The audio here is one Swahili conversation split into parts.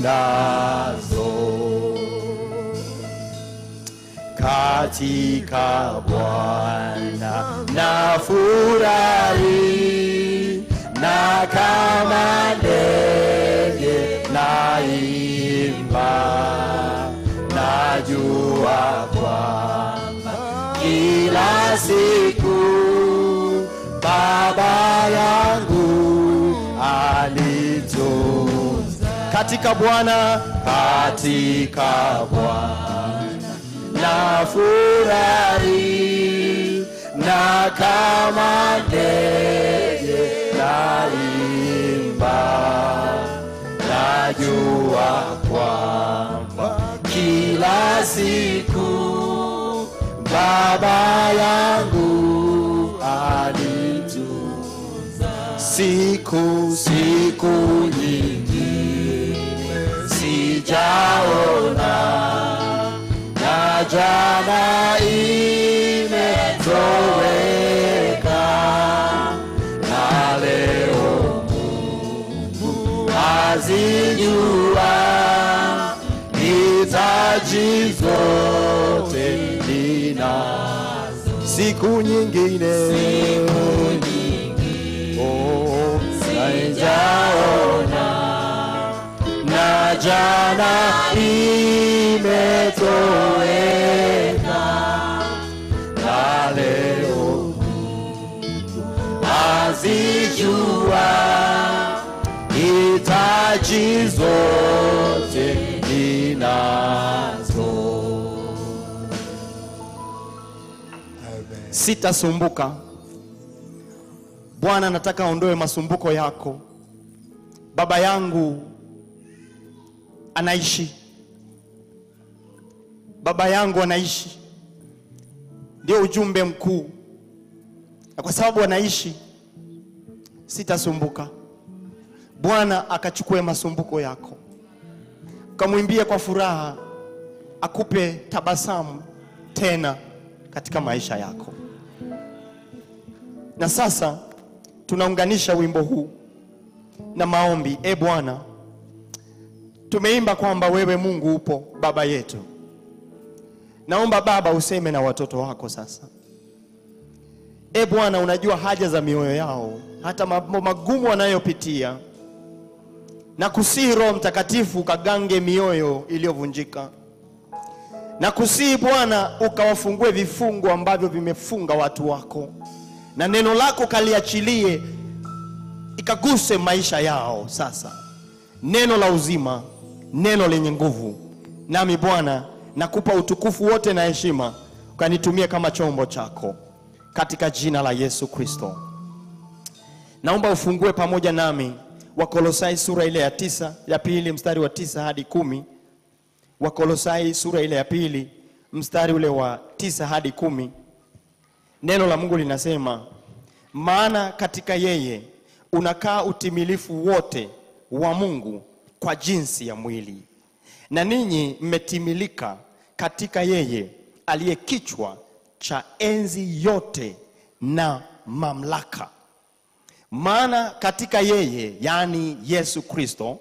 ninazo katika Bwana na furahi na kama ndege naimba, najua kwamba kila siku Baba yangu alitunza katika Bwana, katika Bwana na furahi na kama ndege naimba, najua kwamba kila siku Baba yangu alitunza siku siku nyingi sijaona na jana imetoweka na leo Mungu azijua hitaji zote ninazo siku nyingine oh, sijaona na jana imetoweka na leo azijua hitaji zote ninazo sitasumbuka bwana nataka aondoe masumbuko yako baba yangu anaishi baba yangu anaishi ndio ujumbe mkuu na kwa sababu anaishi sitasumbuka bwana akachukue masumbuko yako ukamwimbie kwa furaha akupe tabasamu tena katika maisha yako na sasa tunaunganisha wimbo huu na maombi e bwana tumeimba kwamba wewe mungu upo baba yetu naomba baba useme na watoto wako sasa e bwana unajua haja za mioyo yao hata mambo magumu wanayopitia na kusihi roho mtakatifu ukagange mioyo iliyovunjika na kusihi bwana ukawafungue vifungo ambavyo vimefunga watu wako na neno lako kaliachilie ikaguse maisha yao sasa neno la uzima neno lenye nguvu nami bwana nakupa utukufu wote na heshima ukanitumie kama chombo chako katika jina la yesu kristo naomba ufungue pamoja nami wakolosai sura ile ya tisa ya pili mstari wa tisa hadi kumi wakolosai sura ile ya pili mstari ule wa tisa hadi kumi neno la mungu linasema maana katika yeye unakaa utimilifu wote wa mungu kwa jinsi ya mwili na ninyi mmetimilika katika yeye aliye kichwa cha enzi yote na mamlaka maana katika yeye yaani yesu kristo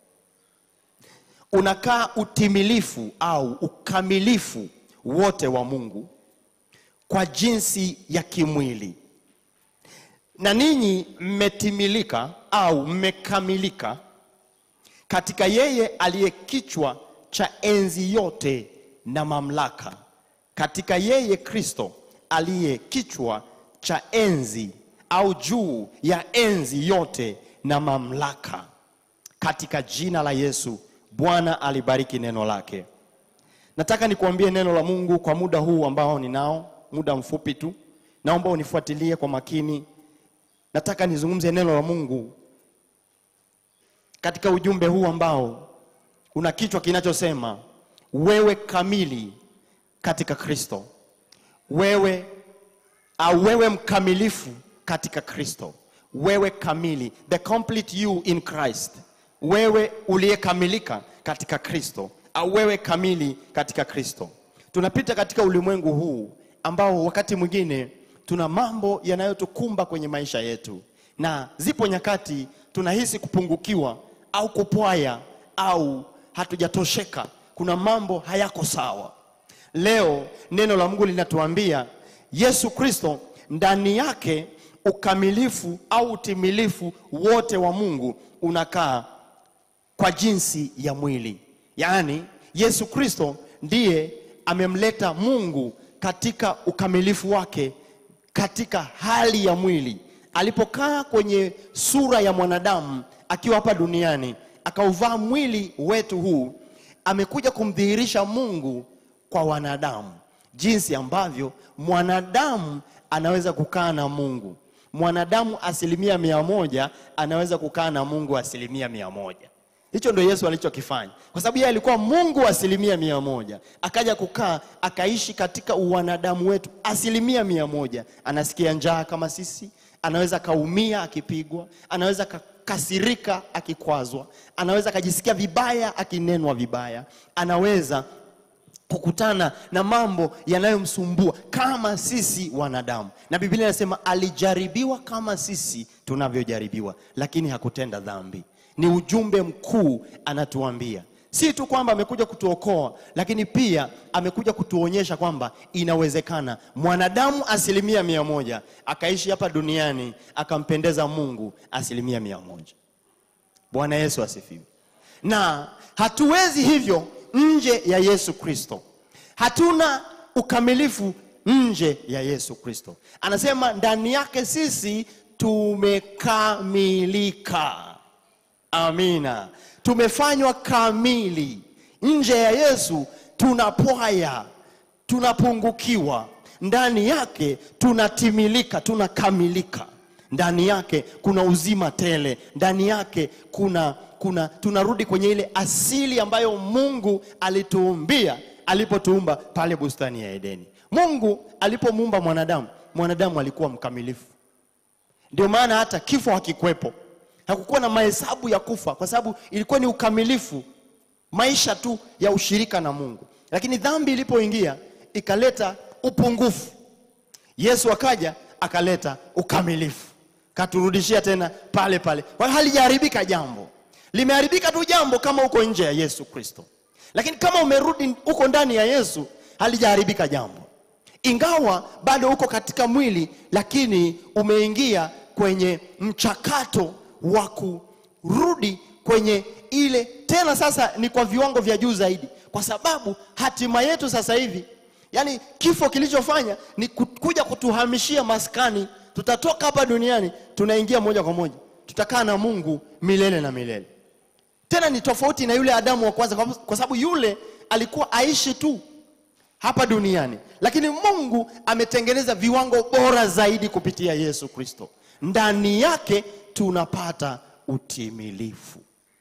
unakaa utimilifu au ukamilifu wote wa mungu kwa jinsi ya kimwili na ninyi mmetimilika au mmekamilika katika yeye aliye kichwa cha enzi yote na mamlaka katika yeye kristo aliye kichwa cha enzi au juu ya enzi yote na mamlaka katika jina la yesu bwana alibariki neno lake nataka nikuambie neno la mungu kwa muda huu ambao ninao muda mfupi tu naomba unifuatilie kwa makini nataka nizungumze neno la mungu katika ujumbe huu ambao una kichwa kinachosema wewe kamili katika kristo wewe au wewe mkamilifu katika kristo wewe kamili the complete you in christ wewe uliyekamilika katika kristo au wewe kamili katika kristo tunapita katika ulimwengu huu ambao wakati mwingine tuna mambo yanayotukumba kwenye maisha yetu na zipo nyakati tunahisi kupungukiwa au kupwaya au hatujatosheka, kuna mambo hayako sawa. Leo neno la Mungu linatuambia Yesu Kristo ndani yake ukamilifu au utimilifu wote wa Mungu unakaa kwa jinsi ya mwili. Yaani Yesu Kristo ndiye amemleta Mungu katika ukamilifu wake katika hali ya mwili. Alipokaa kwenye sura ya mwanadamu akiwa hapa duniani, akauvaa mwili wetu huu, amekuja kumdhihirisha Mungu kwa wanadamu, jinsi ambavyo mwanadamu anaweza kukaa na Mungu. Mwanadamu asilimia mia moja anaweza kukaa na Mungu asilimia mia moja. Hicho ndio Yesu alichokifanya, kwa sababu yeye alikuwa Mungu asilimia mia moja, akaja kukaa akaishi katika uwanadamu wetu asilimia mia moja. Anasikia njaa kama sisi, anaweza kaumia akipigwa, anaweza kakasirika akikwazwa, anaweza akajisikia vibaya akinenwa vibaya, anaweza kukutana na mambo yanayomsumbua kama sisi wanadamu, na Biblia inasema alijaribiwa kama sisi tunavyojaribiwa, lakini hakutenda dhambi. Ni ujumbe mkuu anatuambia, si tu kwamba amekuja kutuokoa, lakini pia amekuja kutuonyesha kwamba inawezekana mwanadamu asilimia mia moja akaishi hapa duniani akampendeza Mungu asilimia mia moja. Bwana Yesu asifiwe. Na hatuwezi hivyo nje ya Yesu Kristo. Hatuna ukamilifu nje ya Yesu Kristo. Anasema ndani yake sisi tumekamilika. Amina, tumefanywa kamili. Nje ya Yesu tunapwaya, tunapungukiwa. Ndani yake tunatimilika, tunakamilika. Ndani yake kuna uzima tele. Ndani yake kuna kuna tunarudi kwenye ile asili ambayo Mungu alituumbia alipotuumba pale bustani ya Edeni. Mungu alipomuumba mwanadamu, mwanadamu alikuwa mkamilifu. Ndio maana hata kifo hakikwepo, hakukuwa na mahesabu ya kufa, kwa sababu ilikuwa ni ukamilifu, maisha tu ya ushirika na Mungu. Lakini dhambi ilipoingia ikaleta upungufu, Yesu akaja akaleta ukamilifu, katurudishia tena pale pale. Kwa hiyo halijaharibika jambo limeharibika tu jambo kama uko nje ya Yesu Kristo, lakini kama umerudi uko ndani ya Yesu halijaharibika jambo, ingawa bado uko katika mwili, lakini umeingia kwenye mchakato wa kurudi kwenye ile tena. Sasa ni kwa viwango vya juu zaidi, kwa sababu hatima yetu sasa hivi, yani kifo kilichofanya ni kuja kutuhamishia maskani. Tutatoka hapa duniani tunaingia moja kwa moja, tutakaa na Mungu milele na milele tena ni tofauti na yule Adamu wa kwanza, kwa sababu yule alikuwa aishi tu hapa duniani, lakini Mungu ametengeneza viwango bora zaidi kupitia Yesu Kristo. Ndani yake tunapata utimilifu,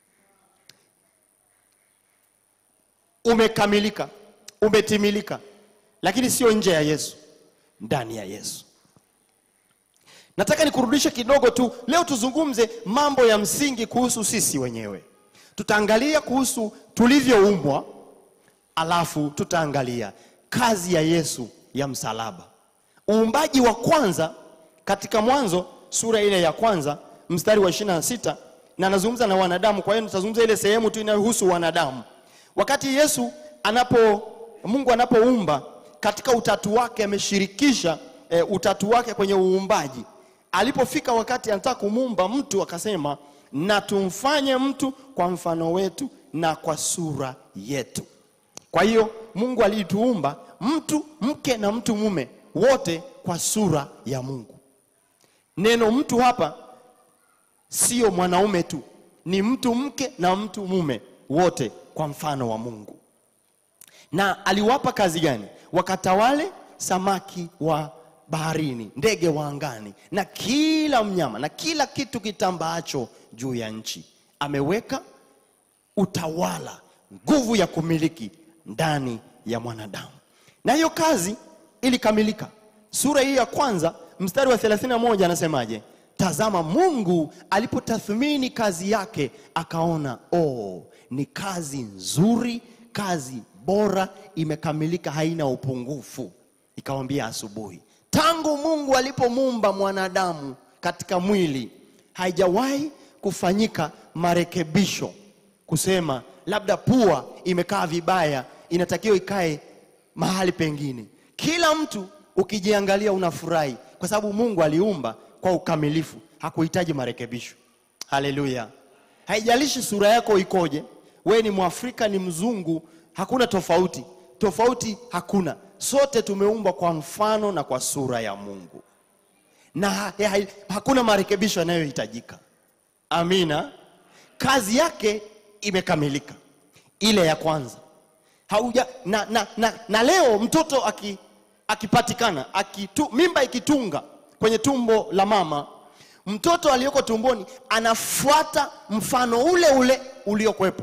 umekamilika, umetimilika, lakini sio nje ya Yesu, ndani ya Yesu. Nataka nikurudishe kidogo tu leo, tuzungumze mambo ya msingi kuhusu sisi wenyewe. Tutaangalia kuhusu tulivyoumbwa, alafu tutaangalia kazi ya Yesu ya msalaba. Uumbaji wa kwanza katika Mwanzo sura ile ya kwanza mstari wa ishirini na sita na anazungumza na wanadamu. Kwa hiyo tutazungumza ile sehemu tu inayohusu wanadamu. Wakati Yesu anapo Mungu anapoumba katika utatu wake ameshirikisha e, utatu wake kwenye uumbaji. Alipofika wakati anataka kumuumba mtu akasema na tumfanye mtu kwa mfano wetu na kwa sura yetu. Kwa hiyo Mungu alituumba mtu mke na mtu mume wote kwa sura ya Mungu. Neno mtu hapa sio mwanaume tu, ni mtu mke na mtu mume wote kwa mfano wa Mungu. Na aliwapa kazi gani? Wakatawale samaki wa baharini, ndege wa angani, na kila mnyama na kila kitu kitambaacho juu ya nchi. Ameweka utawala, nguvu ya kumiliki ndani ya mwanadamu, na hiyo kazi ilikamilika. Sura hii ya kwanza mstari wa 31 anasemaje? Tazama, Mungu alipotathmini kazi yake akaona, oh, ni kazi nzuri, kazi bora, imekamilika, haina upungufu. Ikawambia asubuhi tangu Mungu alipomuumba mwanadamu katika mwili haijawahi kufanyika marekebisho kusema labda pua imekaa vibaya, inatakiwa ikae mahali pengine. Kila mtu ukijiangalia unafurahi, kwa sababu Mungu aliumba kwa ukamilifu, hakuhitaji marekebisho. Haleluya! Haijalishi sura yako ikoje, wewe ni Mwafrika, ni mzungu, hakuna tofauti. Tofauti hakuna, sote tumeumbwa kwa mfano na kwa sura ya Mungu na ha ha hakuna marekebisho yanayohitajika. Amina. Kazi yake imekamilika, ile ya kwanza hauja na, na, na, na leo mtoto aki, akipatikana akitu, mimba ikitunga kwenye tumbo la mama, mtoto aliyoko tumboni anafuata mfano ule ule uliokuwepo,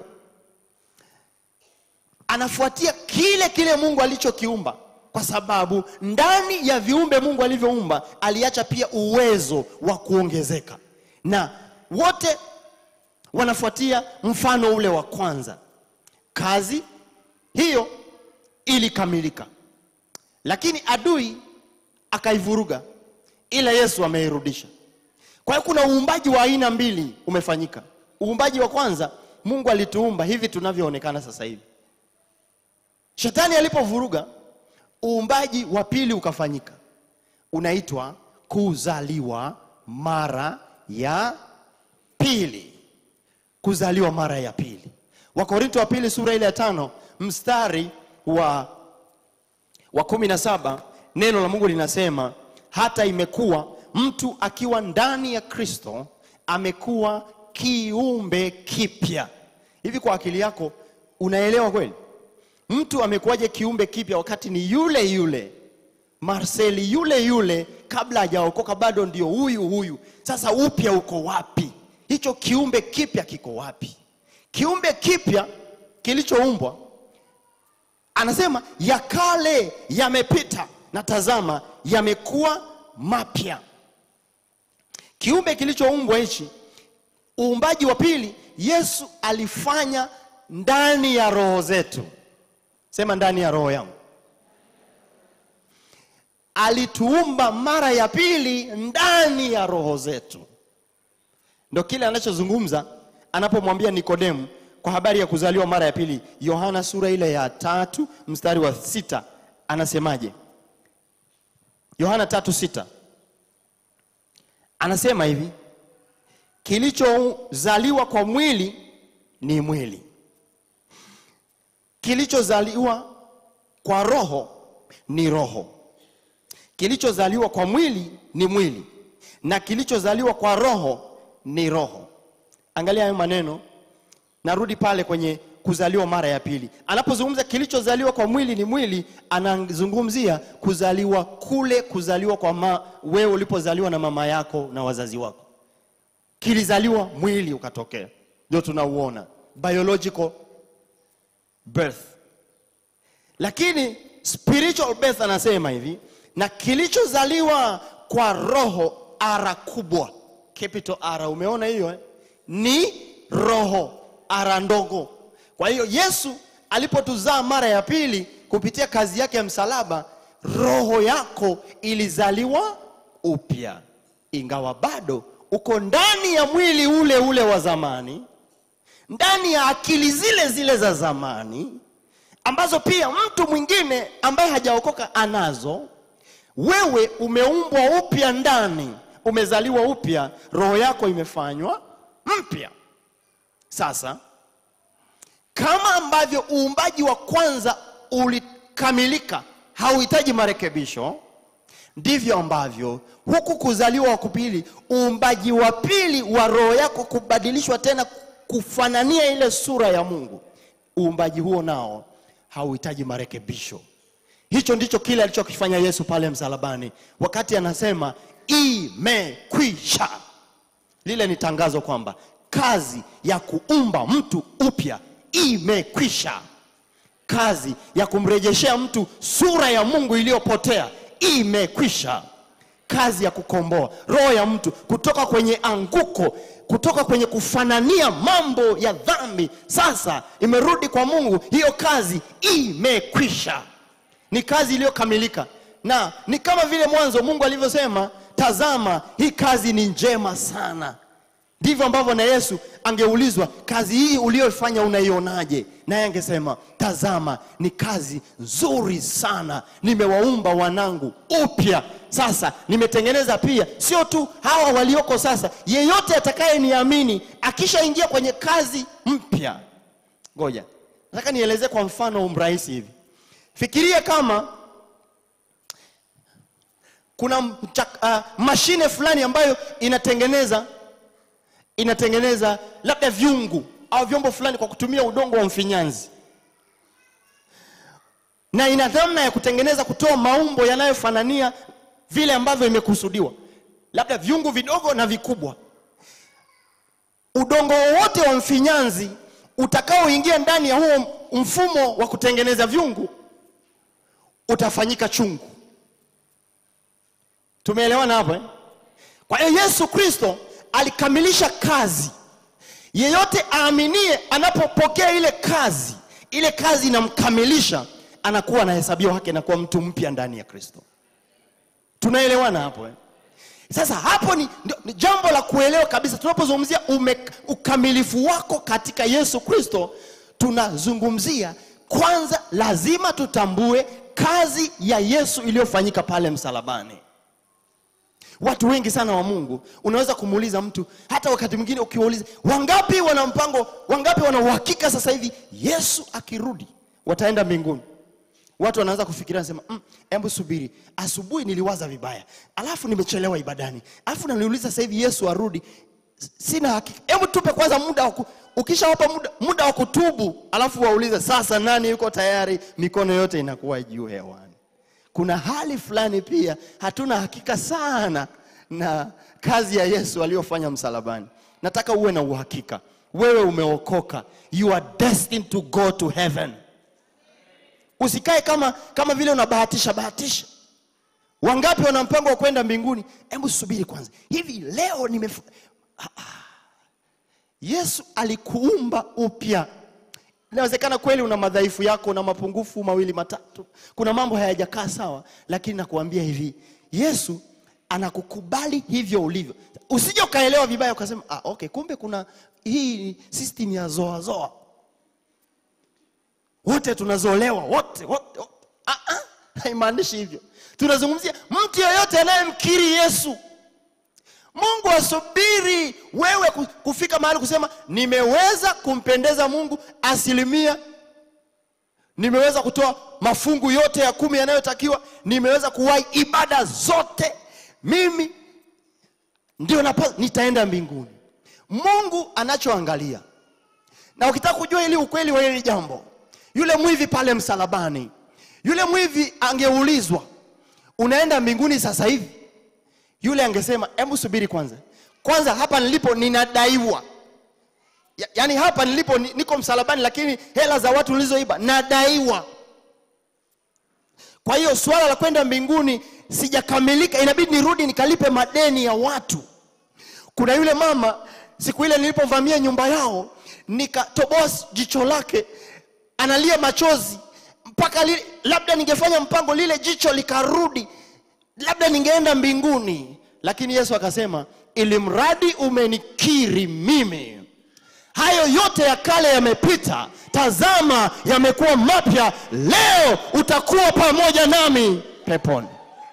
anafuatia kile kile Mungu alichokiumba, kwa sababu ndani ya viumbe Mungu alivyoumba aliacha pia uwezo wa kuongezeka, na wote wanafuatia mfano ule wa kwanza. Kazi hiyo ilikamilika, lakini adui akaivuruga, ila Yesu ameirudisha. Kwa hiyo kuna uumbaji wa aina mbili umefanyika. Uumbaji wa kwanza, Mungu alituumba hivi tunavyoonekana sasa hivi. Shetani alipovuruga, uumbaji wa pili ukafanyika, unaitwa kuzaliwa mara ya pili. Kuzaliwa mara ya pili. Wakorinto wa pili sura ile ya tano mstari wa, wa kumi na saba neno la Mungu linasema hata imekuwa mtu akiwa ndani ya Kristo amekuwa kiumbe kipya. Hivi kwa akili yako unaelewa kweli? Mtu amekuwaje kiumbe kipya wakati ni yule yule Marceli yule yule kabla hajaokoka bado ndio huyu huyu. Sasa upya uko wapi? Hicho kiumbe kipya kiko wapi? Kiumbe kipya kilichoumbwa, anasema ya kale yamepita na tazama yamekuwa mapya. Kiumbe kilichoumbwa hichi, uumbaji wa pili, Yesu alifanya ndani ya roho zetu. Sema ndani ya roho yangu. Alituumba mara ya pili ndani ya roho zetu. Ndio kile anachozungumza anapomwambia Nikodemu kwa habari ya kuzaliwa mara ya pili. Yohana sura ile ya tatu mstari wa sita anasemaje? Yohana tatu sita anasema hivi, kilichozaliwa kwa mwili ni mwili, kilichozaliwa kwa roho ni roho. Kilichozaliwa kwa mwili ni mwili, na kilichozaliwa kwa roho ni roho. Angalia hayo maneno, narudi pale kwenye kuzaliwa mara ya pili. Anapozungumza kilichozaliwa kwa mwili ni mwili, anazungumzia kuzaliwa kule, kuzaliwa kwa ma, wewe ulipozaliwa na mama yako na wazazi wako, kilizaliwa mwili ukatokea, ndio tunauona biological birth. Lakini spiritual birth anasema hivi, na kilichozaliwa kwa roho, ara kubwa, capital R, umeona hiyo eh? ni roho, ara ndogo. Kwa hiyo Yesu alipotuzaa mara ya pili kupitia kazi yake ya msalaba, roho yako ilizaliwa upya, ingawa bado uko ndani ya mwili ule ule wa zamani, ndani ya akili zile zile za zamani ambazo pia mtu mwingine ambaye hajaokoka anazo. Wewe umeumbwa upya ndani, umezaliwa upya, roho yako imefanywa mpya. Sasa kama ambavyo uumbaji wa kwanza ulikamilika, hauhitaji marekebisho, ndivyo ambavyo huku kuzaliwa wa kupili, uumbaji wa pili wa roho yako kubadilishwa tena kufanania ile sura ya Mungu, uumbaji huo nao hauhitaji marekebisho. Hicho ndicho kile alichokifanya Yesu pale msalabani, wakati anasema imekwisha. Lile ni tangazo kwamba kazi ya kuumba mtu upya imekwisha. Kazi ya kumrejeshea mtu sura ya Mungu iliyopotea imekwisha. Kazi ya kukomboa roho ya mtu kutoka kwenye anguko, kutoka kwenye kufanania mambo ya dhambi, sasa imerudi kwa Mungu. Hiyo kazi imekwisha, ni kazi iliyokamilika, na ni kama vile mwanzo Mungu alivyosema, tazama, hii kazi ni njema sana Ndivyo ambavyo na Yesu angeulizwa, kazi hii uliyofanya unaionaje? Naye angesema, tazama, ni kazi nzuri sana, nimewaumba wanangu upya. Sasa nimetengeneza pia, sio tu hawa walioko sasa, yeyote atakayeniamini akishaingia kwenye kazi mpya. Ngoja, nataka nielezee kwa mfano mrahisi hivi. Fikiria kama kuna mchak, uh, mashine fulani ambayo inatengeneza inatengeneza labda vyungu au vyombo fulani kwa kutumia udongo wa mfinyanzi, na ina namna ya kutengeneza kutoa maumbo yanayofanania vile ambavyo imekusudiwa, labda vyungu vidogo na vikubwa. Udongo wowote wa mfinyanzi utakaoingia ndani ya huo mfumo wa kutengeneza vyungu utafanyika chungu. Tumeelewana hapo eh? Kwa hiyo Yesu Kristo alikamilisha kazi. Yeyote aaminie, anapopokea ile kazi, ile kazi inamkamilisha, anakuwa anahesabiwa haki, anakuwa mtu mpya ndani ya Kristo. Tunaelewana hapo eh? Sasa hapo ni, ndio- ni jambo la kuelewa kabisa. Tunapozungumzia ume- ukamilifu wako katika Yesu Kristo, tunazungumzia kwanza, lazima tutambue kazi ya Yesu iliyofanyika pale msalabani. Watu wengi sana wa Mungu, unaweza kumuuliza mtu, hata wakati mwingine ukiwauliza, wangapi wana mpango, wangapi wana uhakika sasa hivi Yesu akirudi wataenda mbinguni? Watu wanaanza kufikiria nasema, mm, hebu subiri, asubuhi niliwaza vibaya, alafu nimechelewa ibadani, alafu naniuliza sasa hivi Yesu arudi, S- sina hakika. Hebu tupe kwanza muda wa ku- ukishawapa muda, muda wa kutubu, alafu waulize sasa, nani yuko tayari? Mikono yote inakuwa juu hewani. Kuna hali fulani pia hatuna hakika sana na kazi ya Yesu aliyofanya msalabani. Nataka uwe na uhakika, wewe umeokoka, you are destined to go to heaven. Usikae kama kama vile unabahatisha bahatisha. Wangapi wana mpango wa kwenda mbinguni? Hebu subiri kwanza, hivi leo nimef... Ah, ah. Yesu alikuumba upya. Inawezekana kweli una madhaifu yako, una mapungufu mawili matatu, kuna mambo hayajakaa sawa, lakini nakuambia hivi, Yesu anakukubali hivyo ulivyo. Usije ukaelewa vibaya ukasema ah, okay, kumbe kuna hii system ya zoa zoa, wote tunazolewa wote, wote, wote. Ah, ah, haimaanishi hivyo. Tunazungumzia mtu yeyote anayemkiri Yesu. Mungu asubiri wewe ku- kufika mahali kusema nimeweza kumpendeza Mungu asilimia, nimeweza kutoa mafungu yote ya kumi yanayotakiwa, nimeweza kuwahi ibada zote, mimi ndio napasa, nitaenda mbinguni. Mungu anachoangalia, na ukitaka kujua ili ukweli wa hili jambo, yule mwivi pale msalabani, yule mwivi angeulizwa unaenda mbinguni sasa hivi yule angesema hebu subiri kwanza kwanza hapa nilipo ninadaiwa ya, yaani hapa nilipo ni- niko msalabani lakini hela za watu nilizoiba nadaiwa kwa hiyo suala la kwenda mbinguni sijakamilika inabidi nirudi nikalipe madeni ya watu kuna yule mama siku ile nilipovamia nyumba yao nikatoboa jicho lake analia machozi mpaka li, labda ningefanya mpango lile jicho likarudi labda ningeenda mbinguni lakini yesu akasema ili mradi umenikiri mimi hayo yote ya kale yamepita tazama yamekuwa mapya leo utakuwa pamoja nami peponi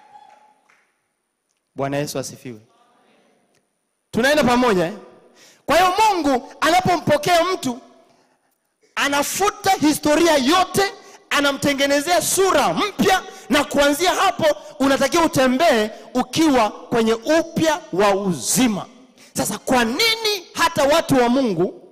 bwana yesu asifiwe tunaenda pamoja eh? kwa hiyo mungu anapompokea mtu anafuta historia yote anamtengenezea sura mpya na kuanzia hapo unatakiwa utembee ukiwa kwenye upya wa uzima sasa kwa nini hata watu wa mungu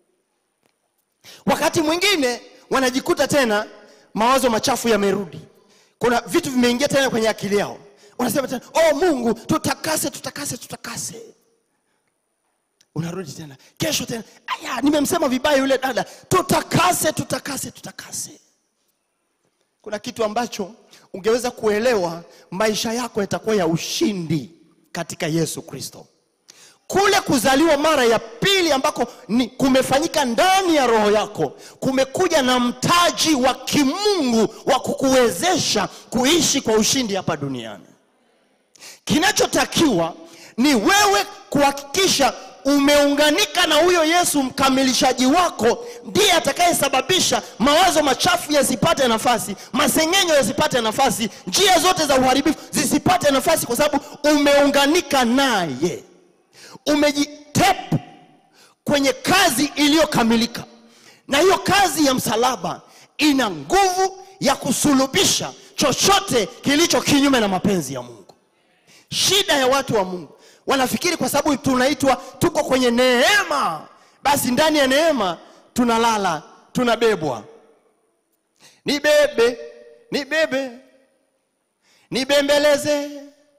wakati mwingine wanajikuta tena mawazo machafu yamerudi kuna vitu vimeingia tena kwenye akili yao unasema tena oh mungu tutakase tutakase tutakase unarudi tena kesho tena aya nimemsema vibaya yule dada tutakase tutakase tutakase kuna kitu ambacho ungeweza kuelewa maisha yako yatakuwa ya ushindi katika yesu kristo kule kuzaliwa mara ya pili ambako ni kumefanyika ndani ya roho yako kumekuja na mtaji wa kimungu wa kukuwezesha kuishi kwa ushindi hapa duniani kinachotakiwa ni wewe kuhakikisha umeunganika na huyo Yesu mkamilishaji wako, ndiye atakayesababisha mawazo machafu yasipate nafasi, masengenyo yasipate nafasi, njia zote za uharibifu zisipate nafasi, kwa sababu umeunganika naye, umejitep kwenye kazi iliyokamilika. Na hiyo kazi ya msalaba ina nguvu ya kusulubisha chochote kilicho kinyume na mapenzi ya Mungu. Shida ya watu wa Mungu wanafikiri kwa sababu tunaitwa tuko kwenye neema, basi ndani ya neema tunalala, tunabebwa. Nibebe, nibebe, nibembeleze.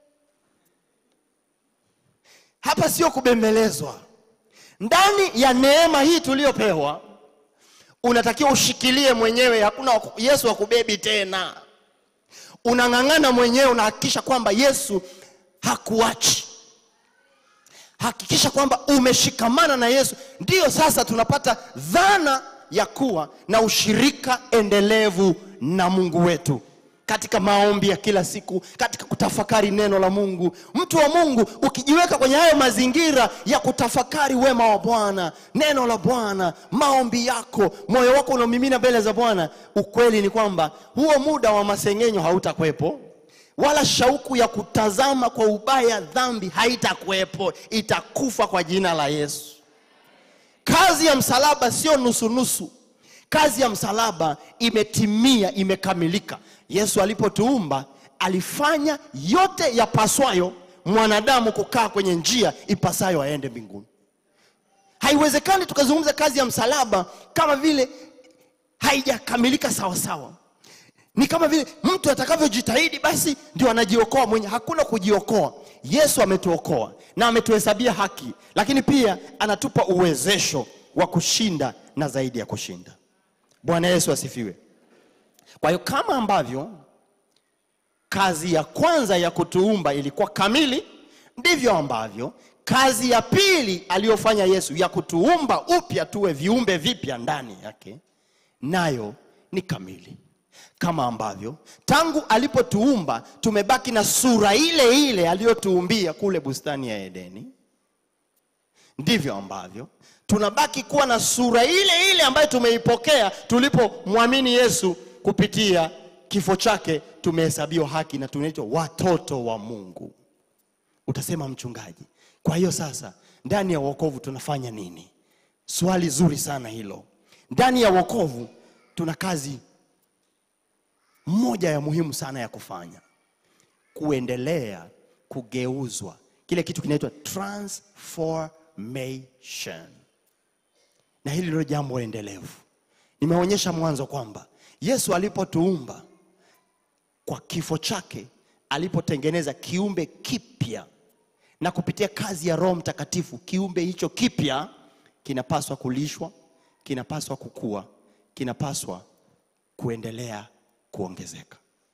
Hapa sio kubembelezwa. Ndani ya neema hii tuliyopewa, unatakiwa ushikilie mwenyewe, hakuna waku- Yesu akubebi tena. Unang'ang'ana mwenyewe, unahakikisha kwamba Yesu hakuachi. Hakikisha kwamba umeshikamana na Yesu. Ndiyo sasa tunapata dhana ya kuwa na ushirika endelevu na Mungu wetu katika maombi ya kila siku, katika kutafakari neno la Mungu. Mtu wa Mungu, ukijiweka kwenye hayo mazingira ya kutafakari wema wa Bwana, neno la Bwana, maombi yako, moyo wako unaomimina mbele za Bwana, ukweli ni kwamba huo muda wa masengenyo hautakwepo wala shauku ya kutazama kwa ubaya dhambi haitakuwepo, itakufa kwa jina la Yesu. Kazi ya msalaba sio nusunusu. Kazi ya msalaba imetimia, imekamilika. Yesu alipotuumba alifanya yote yapaswayo mwanadamu kukaa kwenye njia ipasayo aende mbinguni. Haiwezekani tukazungumza kazi ya msalaba kama vile haijakamilika sawasawa. Ni kama vile mtu atakavyojitahidi basi ndio anajiokoa mwenye. Hakuna kujiokoa. Yesu ametuokoa na ametuhesabia haki, lakini pia anatupa uwezesho wa kushinda na zaidi ya kushinda. Bwana Yesu asifiwe. Kwa hiyo kama ambavyo kazi ya kwanza ya kutuumba ilikuwa kamili, ndivyo ambavyo kazi ya pili aliyofanya Yesu ya kutuumba upya tuwe viumbe vipya ndani yake nayo ni kamili kama ambavyo tangu alipotuumba tumebaki na sura ile ile aliyotuumbia kule bustani ya Edeni, ndivyo ambavyo tunabaki kuwa na sura ile ile ambayo tumeipokea tulipomwamini Yesu kupitia kifo chake. Tumehesabiwa haki na tunaitwa watoto wa Mungu. Utasema mchungaji, kwa hiyo sasa ndani ya wokovu tunafanya nini? Swali zuri sana hilo. Ndani ya wokovu tuna kazi moja ya muhimu sana ya kufanya, kuendelea kugeuzwa, kile kitu kinaitwa transformation, na hili ndilo jambo endelevu. Nimeonyesha mwanzo kwamba Yesu alipotuumba kwa kifo chake, alipotengeneza kiumbe kipya, na kupitia kazi ya Roho Mtakatifu, kiumbe hicho kipya kinapaswa kulishwa, kinapaswa kukua, kinapaswa kuendelea kuongezeka.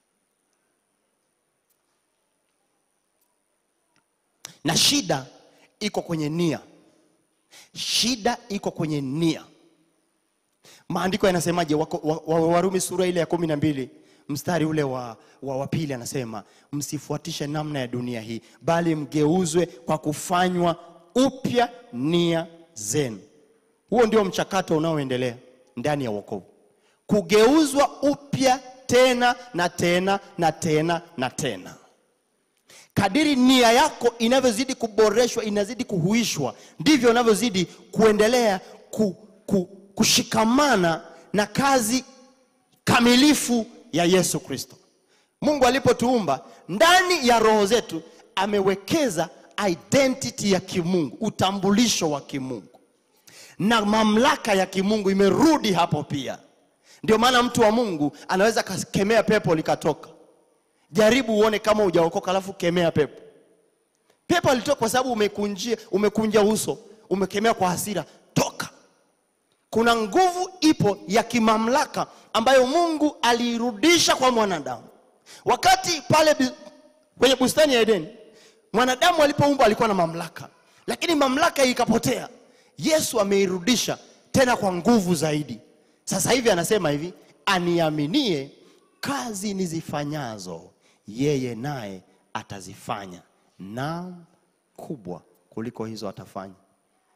Na shida iko kwenye nia, shida iko kwenye nia. Maandiko yanasemaje? Wako- wa- wa- Warumi sura ile ya kumi na mbili mstari ule wa, wa, wa pili anasema msifuatishe namna ya dunia hii, bali mgeuzwe kwa kufanywa upya nia zenu. Huo ndio mchakato unaoendelea ndani ya wokovu, kugeuzwa upya tena na tena na tena na tena. Kadiri nia yako inavyozidi kuboreshwa, inazidi kuhuishwa, ndivyo unavyozidi kuendelea ku, ku, kushikamana na kazi kamilifu ya Yesu Kristo. Mungu alipotuumba ndani ya roho zetu amewekeza identity ya kimungu, utambulisho wa kimungu na mamlaka ya kimungu imerudi hapo pia. Ndio maana mtu wa Mungu anaweza akakemea pepo likatoka. Jaribu uone kama hujaokoka, alafu kemea pepo. Pepo alitoka kwa sababu umekunjia, umekunja uso, umekemea kwa hasira, toka. Kuna nguvu ipo ya kimamlaka ambayo Mungu aliirudisha kwa mwanadamu. Wakati pale bi- kwenye bustani ya Edeni, mwanadamu alipoumbwa alikuwa na mamlaka, lakini mamlaka ikapotea. Yesu ameirudisha tena kwa nguvu zaidi. Sasa hivi anasema hivi, aniaminie kazi nizifanyazo yeye naye atazifanya, naam kubwa kuliko hizo atafanya.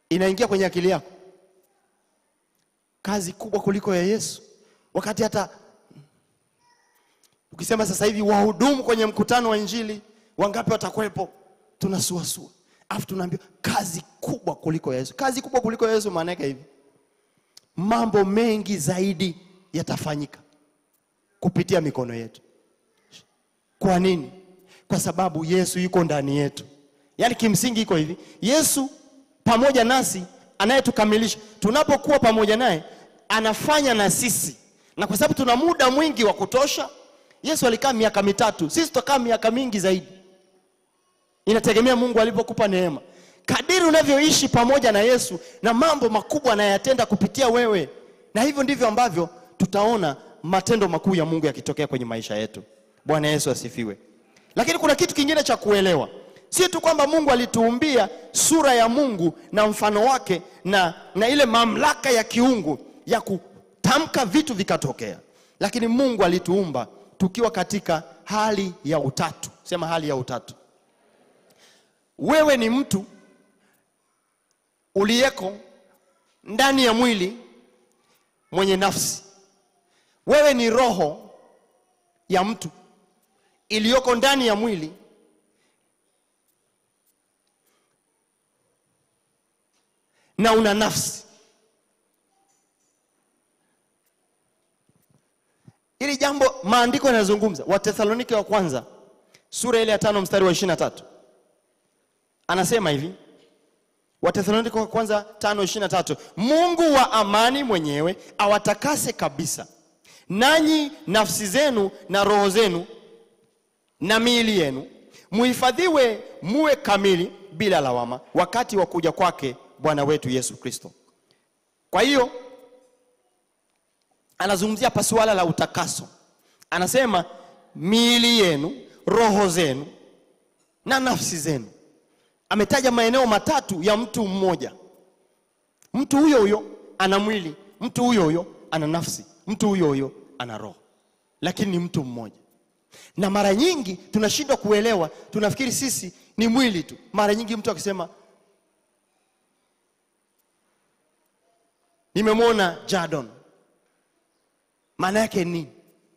inaingia kwenye akili yako kazi kubwa kuliko ya Yesu, wakati hata ukisema sasa hivi wahudumu kwenye mkutano wa Injili wangapi watakuwepo? Tunasuasua afu tunaambiwa kazi kubwa kuliko ya Yesu. Kazi kubwa kuliko ya Yesu maana yake hivi, mambo mengi zaidi yatafanyika kupitia mikono yetu. Kwa nini? Kwa sababu Yesu yuko ndani yetu. Yaani kimsingi iko hivi, Yesu pamoja nasi anayetukamilisha. Tunapokuwa pamoja naye anafanya na sisi, na kwa sababu tuna muda mwingi wa kutosha. Yesu alikaa miaka mitatu, sisi tutakaa miaka mingi zaidi. Inategemea Mungu alipokupa neema. Kadiri unavyoishi pamoja na Yesu na mambo makubwa anayatenda kupitia wewe, na hivyo ndivyo ambavyo tutaona matendo makuu ya Mungu yakitokea kwenye maisha yetu. Bwana Yesu asifiwe. Lakini kuna kitu kingine cha kuelewa, si tu kwamba Mungu alituumbia sura ya Mungu na mfano wake na, na ile mamlaka ya kiungu ya kutamka vitu vikatokea, lakini Mungu alituumba tukiwa katika hali ya utatu. Sema hali ya utatu. Wewe ni mtu uliyeko ndani ya mwili mwenye nafsi. Wewe ni roho ya mtu iliyoko ndani ya mwili na una nafsi. Hili jambo maandiko yanazungumza, Wathesalonike wa kwanza sura ile ya tano mstari wa ishirini na tatu anasema hivi Wathesalonike wa kwanza tano ishirini na tatu Mungu wa amani mwenyewe awatakase kabisa, nanyi nafsi zenu na roho zenu na miili yenu muhifadhiwe muwe kamili bila lawama wakati wa kuja kwake Bwana wetu Yesu Kristo. Kwa hiyo anazungumzia hapa suala la utakaso, anasema miili yenu, roho zenu na nafsi zenu. Ametaja maeneo matatu ya mtu mmoja. Mtu huyo huyo ana mwili, mtu huyo huyo ana nafsi, mtu huyo huyo ana roho, lakini ni mtu mmoja. Na mara nyingi tunashindwa kuelewa, tunafikiri sisi ni mwili tu. Mara nyingi mtu akisema nimemwona Jadon, maana yake nini?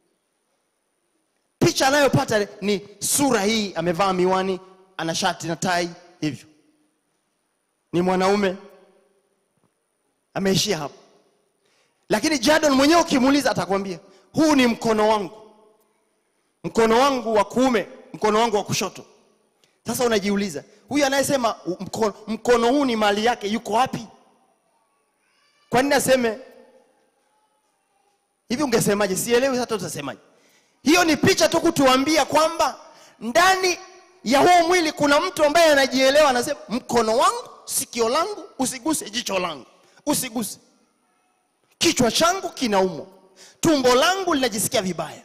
Picha anayopata ni sura hii, amevaa miwani, ana shati na tai, hivyo ni mwanaume, ameishia hapo. Lakini Jadon mwenyewe ukimuuliza, atakwambia huu ni mkono wangu, mkono wangu wa kuume, mkono wangu wa kushoto. Sasa unajiuliza, huyu anayesema mkono, mkono huu ni mali yake, yuko wapi? Kwa nini aseme hivi? Ungesemaje? Sielewi hata utasemaje. Hiyo ni picha tu kutuambia kwamba ndani ya huu mwili kuna mtu ambaye anajielewa, anasema mkono wangu, sikio langu usiguse, jicho langu usiguse, kichwa changu kinaumwa, tumbo langu linajisikia vibaya.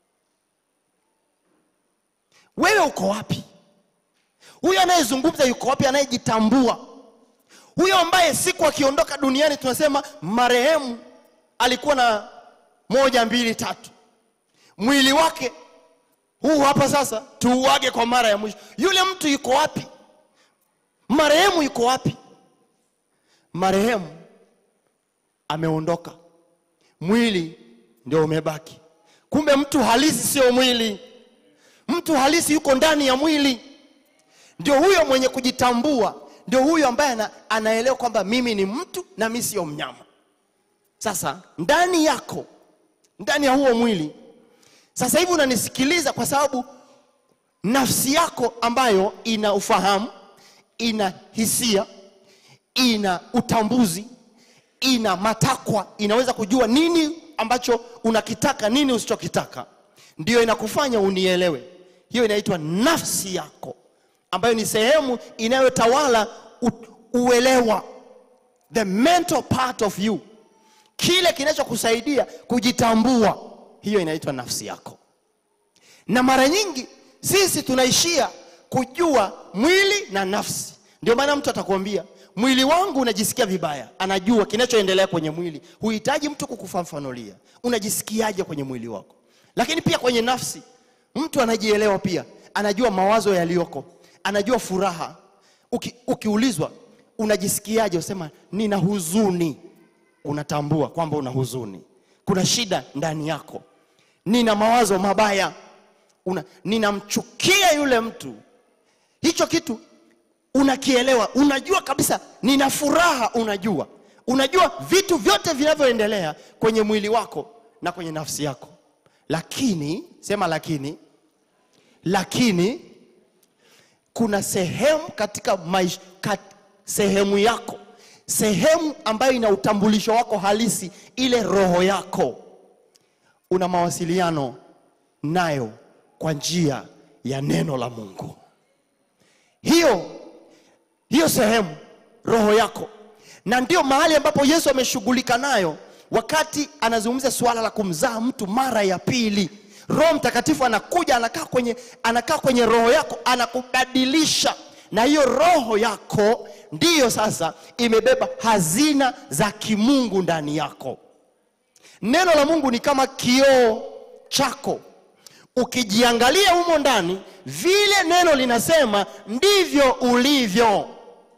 Wewe uko wapi? Huyo anayezungumza yuko wapi? Anayejitambua huyo ambaye siku akiondoka duniani tunasema marehemu alikuwa na moja mbili tatu, mwili wake huu hapa sasa, tuuage kwa mara ya mwisho. Yule mtu yuko wapi? Marehemu yuko wapi? Marehemu ameondoka, mwili ndio umebaki. Kumbe mtu halisi sio mwili, mtu halisi yuko ndani ya mwili. Ndio huyo mwenye kujitambua ndio huyo ambaye ana, anaelewa kwamba mimi ni mtu na mimi sio mnyama. Sasa ndani yako, ndani ya huo mwili, sasa hivi unanisikiliza kwa sababu nafsi yako ambayo ina ufahamu, ina hisia, ina utambuzi, ina matakwa, inaweza kujua nini ambacho unakitaka, nini usichokitaka, ndio inakufanya unielewe. Hiyo inaitwa nafsi yako ambayo ni sehemu inayotawala uelewa, the mental part of you, kile kinachokusaidia kujitambua. Hiyo inaitwa nafsi yako. Na mara nyingi sisi tunaishia kujua mwili na nafsi. Ndio maana mtu atakwambia mwili wangu unajisikia vibaya, anajua kinachoendelea kwenye mwili. Huhitaji mtu kukufafanulia unajisikiaje kwenye mwili wako. Lakini pia kwenye nafsi, mtu anajielewa pia, anajua mawazo yaliyoko anajua furaha. Uki, ukiulizwa unajisikiaje? Usema nina huzuni. Unatambua kwamba una huzuni, kuna shida ndani yako. Nina mawazo mabaya, una, ninamchukia yule mtu. Hicho kitu unakielewa, unajua kabisa. Nina furaha, unajua, unajua vitu vyote vinavyoendelea kwenye mwili wako na kwenye nafsi yako, lakini sema, lakini lakini kuna sehemu katika maisha, kat, sehemu yako, sehemu ambayo ina utambulisho wako halisi, ile roho yako, una mawasiliano nayo kwa njia ya neno la Mungu. Hiyo hiyo sehemu roho yako, na ndio mahali ambapo Yesu ameshughulika nayo wakati anazungumza suala la kumzaa mtu mara ya pili. Roho Mtakatifu anakuja anakaa kwenye, anakaa kwenye roho yako anakubadilisha, na hiyo roho yako ndiyo sasa imebeba hazina za kimungu ndani yako. Neno la Mungu ni kama kioo chako, ukijiangalia humo ndani, vile neno linasema ndivyo ulivyo.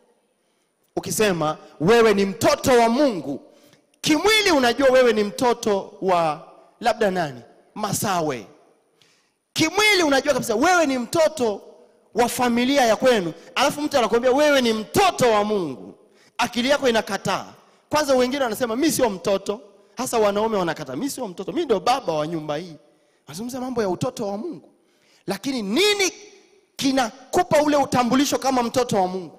Ukisema wewe ni mtoto wa Mungu, kimwili unajua wewe ni mtoto wa labda nani Masawe. Kimwili unajua kabisa wewe ni mtoto wa familia ya kwenu, alafu mtu anakuambia wewe ni mtoto wa Mungu, akili yako inakataa. Kwanza wengine wanasema mi sio mtoto, hasa wanaume wanakataa, mi sio mtoto, mi ndio baba wa nyumba hii. Wanazungumza mambo ya utoto wa Mungu, lakini nini kinakupa ule utambulisho kama mtoto wa Mungu?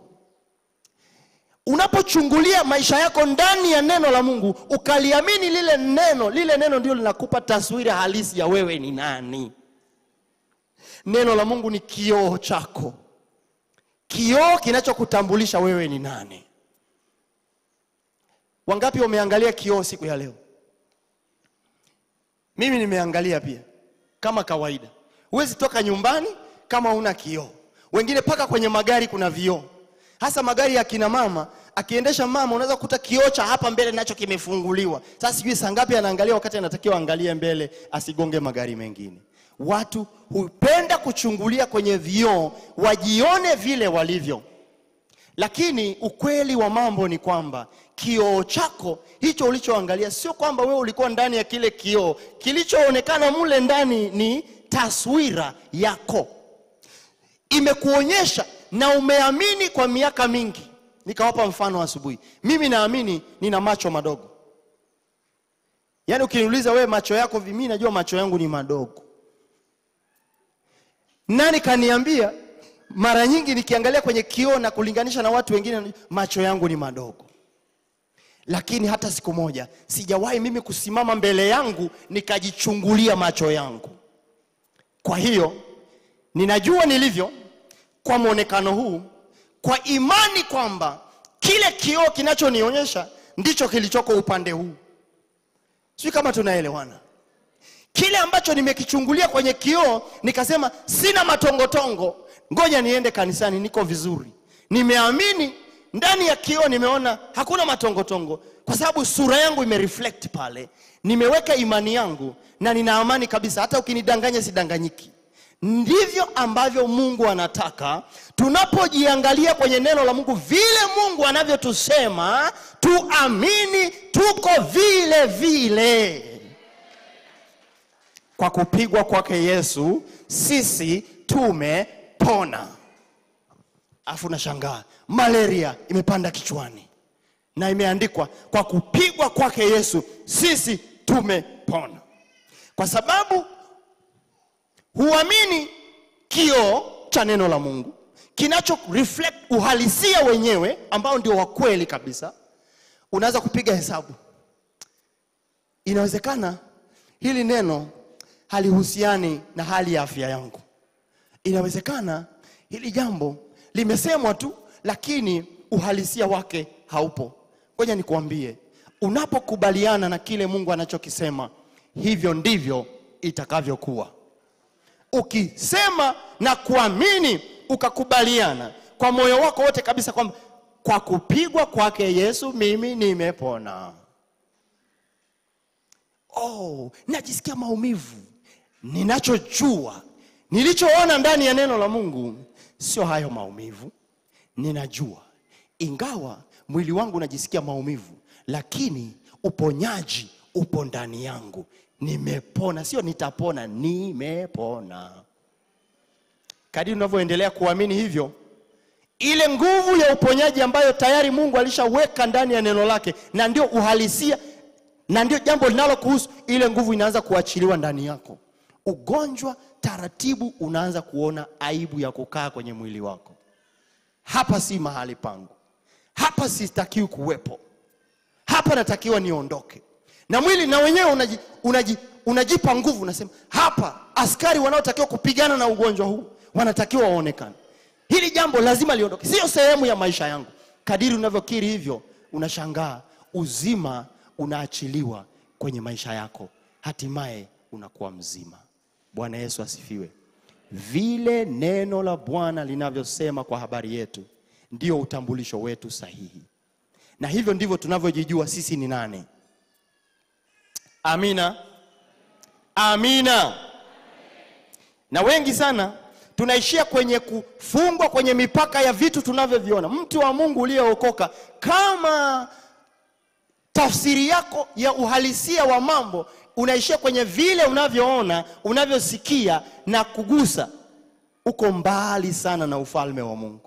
Unapochungulia maisha yako ndani ya neno la Mungu ukaliamini lile neno, lile neno ndio linakupa taswira halisi ya wewe ni nani. Neno la Mungu ni kioo chako, kioo kinachokutambulisha wewe ni nani. Wangapi wameangalia kioo siku ya leo? Mimi nimeangalia pia, kama kawaida. Huwezi toka nyumbani kama una kioo. Wengine paka kwenye magari kuna vioo hasa magari ya kina mama. Akiendesha mama, unaweza kukuta kioo cha hapa mbele nacho kimefunguliwa. Sasa sijui saa ngapi anaangalia, wakati anatakiwa angalie mbele asigonge magari mengine. Watu hupenda kuchungulia kwenye vioo wajione vile walivyo, lakini ukweli wa mambo ni kwamba kioo chako hicho ulichoangalia, sio kwamba wewe ulikuwa ndani ya kile kioo. Kilichoonekana mule ndani ni taswira yako, imekuonyesha na umeamini kwa miaka mingi. Nikawapa mfano asubuhi, mimi naamini nina macho madogo. Yaani ukiniuliza wewe macho yako vipi, mimi najua macho yangu ni madogo. Nani kaniambia? Mara nyingi nikiangalia kwenye kioo na kulinganisha na watu wengine, macho yangu ni madogo, lakini hata siku moja sijawahi mimi kusimama mbele yangu nikajichungulia macho yangu. Kwa hiyo ninajua nilivyo kwa mwonekano huu, kwa imani kwamba kile kioo kinachonionyesha ndicho kilichoko upande huu. Sijui kama tunaelewana. Kile ambacho nimekichungulia kwenye kioo nikasema sina matongotongo, ngoja niende kanisani, niko vizuri. Nimeamini ndani ya kioo, nimeona hakuna matongotongo, kwa sababu sura yangu imereflect pale. Nimeweka imani yangu na nina amani kabisa, hata ukinidanganya sidanganyiki. Ndivyo ambavyo Mungu anataka tunapojiangalia kwenye neno la Mungu, vile Mungu anavyotusema tuamini, tuko vile vile. Kwa kupigwa kwake Yesu sisi tumepona. Afu nashangaa malaria imepanda kichwani na imeandikwa kwa kupigwa kwake Yesu sisi tumepona, kwa sababu huamini kioo cha neno la Mungu kinacho reflect uhalisia wenyewe ambao ndio wa kweli kabisa. Unaweza kupiga hesabu, inawezekana hili neno halihusiani na hali ya afya yangu. Inawezekana hili jambo limesemwa tu, lakini uhalisia wake haupo. Ngoja nikuambie, unapokubaliana na kile Mungu anachokisema, hivyo ndivyo itakavyokuwa. Ukisema na kuamini, ukakubaliana kwa moyo wako wote kabisa kwamba kwa kupigwa kwake Yesu mimi nimepona. Oh, najisikia maumivu. Ninachojua, nilichoona ndani ya neno la Mungu sio hayo maumivu. Ninajua ingawa mwili wangu unajisikia maumivu, lakini uponyaji upo ndani yangu. Nimepona, sio nitapona, nimepona. Kadiri unavyoendelea kuamini hivyo, ile nguvu ya uponyaji ambayo tayari Mungu alishaweka ndani ya neno lake, na ndio uhalisia na ndio jambo linalokuhusu, ile nguvu inaanza kuachiliwa ndani yako. Ugonjwa taratibu unaanza kuona aibu ya kukaa kwenye mwili wako. Hapa si mahali pangu, hapa sitakiwi kuwepo, hapa natakiwa niondoke. Na mwili na wenyewe unaji, unaji, unajipa nguvu, unasema hapa askari wanaotakiwa kupigana na ugonjwa huu wanatakiwa waonekane. Hili jambo lazima liondoke, sio sehemu ya maisha yangu. Kadiri unavyokiri hivyo, unashangaa uzima unaachiliwa kwenye maisha yako, hatimaye unakuwa mzima. Bwana Yesu asifiwe. Vile neno la Bwana linavyosema kwa habari yetu ndio utambulisho wetu sahihi, na hivyo ndivyo tunavyojijua sisi ni nani. Amina, amina. Na wengi sana tunaishia kwenye kufungwa kwenye mipaka ya vitu tunavyoviona. Mtu wa Mungu uliyeokoka, kama tafsiri yako ya uhalisia wa mambo unaishia kwenye vile unavyoona, unavyosikia na kugusa, uko mbali sana na ufalme wa Mungu.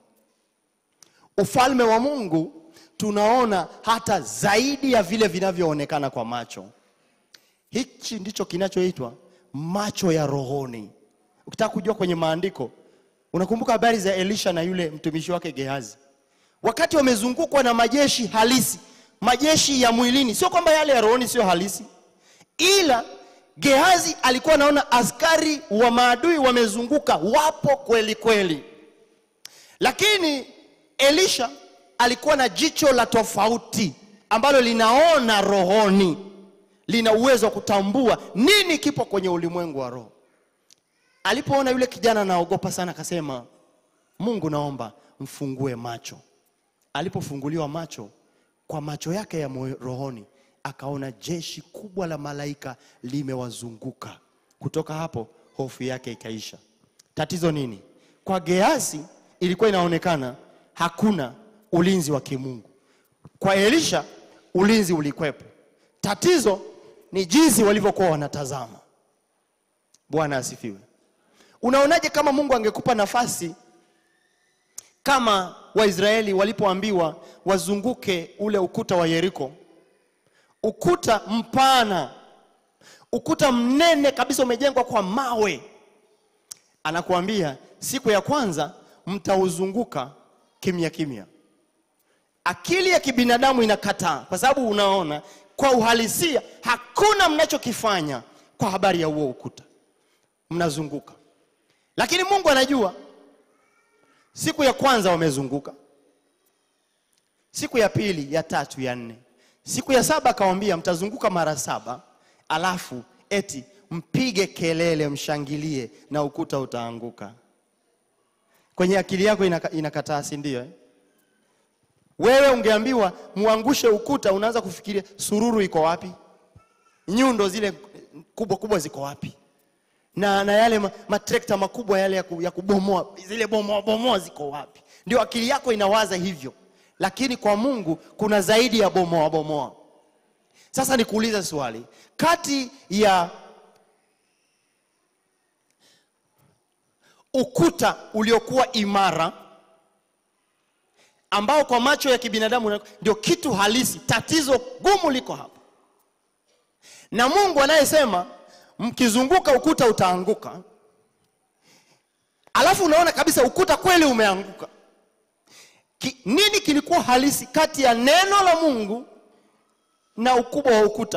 Ufalme wa Mungu tunaona hata zaidi ya vile vinavyoonekana kwa macho. Hichi ndicho kinachoitwa macho ya rohoni. Ukitaka kujua kwenye maandiko, unakumbuka habari za Elisha na yule mtumishi wake Gehazi, wakati wamezungukwa na majeshi halisi, majeshi ya mwilini. Sio kwamba yale ya rohoni sio halisi, ila Gehazi alikuwa anaona askari wa maadui wamezunguka, wapo kweli kweli, lakini Elisha alikuwa na jicho la tofauti ambalo linaona rohoni, lina uwezo wa kutambua nini kipo kwenye ulimwengu wa roho. Alipoona yule kijana anaogopa sana, akasema, Mungu, naomba mfungue macho. Alipofunguliwa macho, kwa macho yake ya moyo- rohoni akaona jeshi kubwa la malaika limewazunguka. Kutoka hapo hofu yake ikaisha. Tatizo nini? Kwa Gehazi ilikuwa inaonekana hakuna ulinzi wa kimungu. Kwa Elisha ulinzi ulikwepo. Tatizo ni jinsi walivyokuwa wanatazama. Bwana asifiwe. Unaonaje kama Mungu angekupa nafasi kama Waisraeli walipoambiwa wazunguke ule ukuta wa Yeriko, ukuta mpana, ukuta mnene kabisa, umejengwa kwa mawe. Anakuambia siku ya kwanza mtauzunguka kimya kimya. Akili ya kibinadamu inakataa, kwa sababu unaona kwa uhalisia hakuna mnachokifanya kwa habari ya huo ukuta, mnazunguka. Lakini Mungu anajua siku ya kwanza wamezunguka, siku ya pili, ya tatu, ya nne, siku ya saba akawambia mtazunguka mara saba, alafu eti mpige kelele, mshangilie na ukuta utaanguka. Kwenye akili yako inaka, inakataa, si ndio eh? Wewe ungeambiwa muangushe ukuta, unaanza kufikiria sururu iko wapi, nyundo zile kubwa kubwa ziko wapi, na, na yale ma- matrekta makubwa yale ya, ku, ya kubomoa zile bomoa bomoa ziko wapi? Ndio akili yako inawaza hivyo, lakini kwa Mungu kuna zaidi ya bomoa bomoa. Sasa nikuulize swali, kati ya ukuta uliokuwa imara ambao kwa macho ya kibinadamu una- ndio kitu halisi, tatizo gumu liko hapa, na Mungu anayesema mkizunguka ukuta utaanguka, alafu unaona kabisa ukuta kweli umeanguka. Ki, nini kilikuwa halisi kati ya neno la Mungu na ukubwa wa ukuta?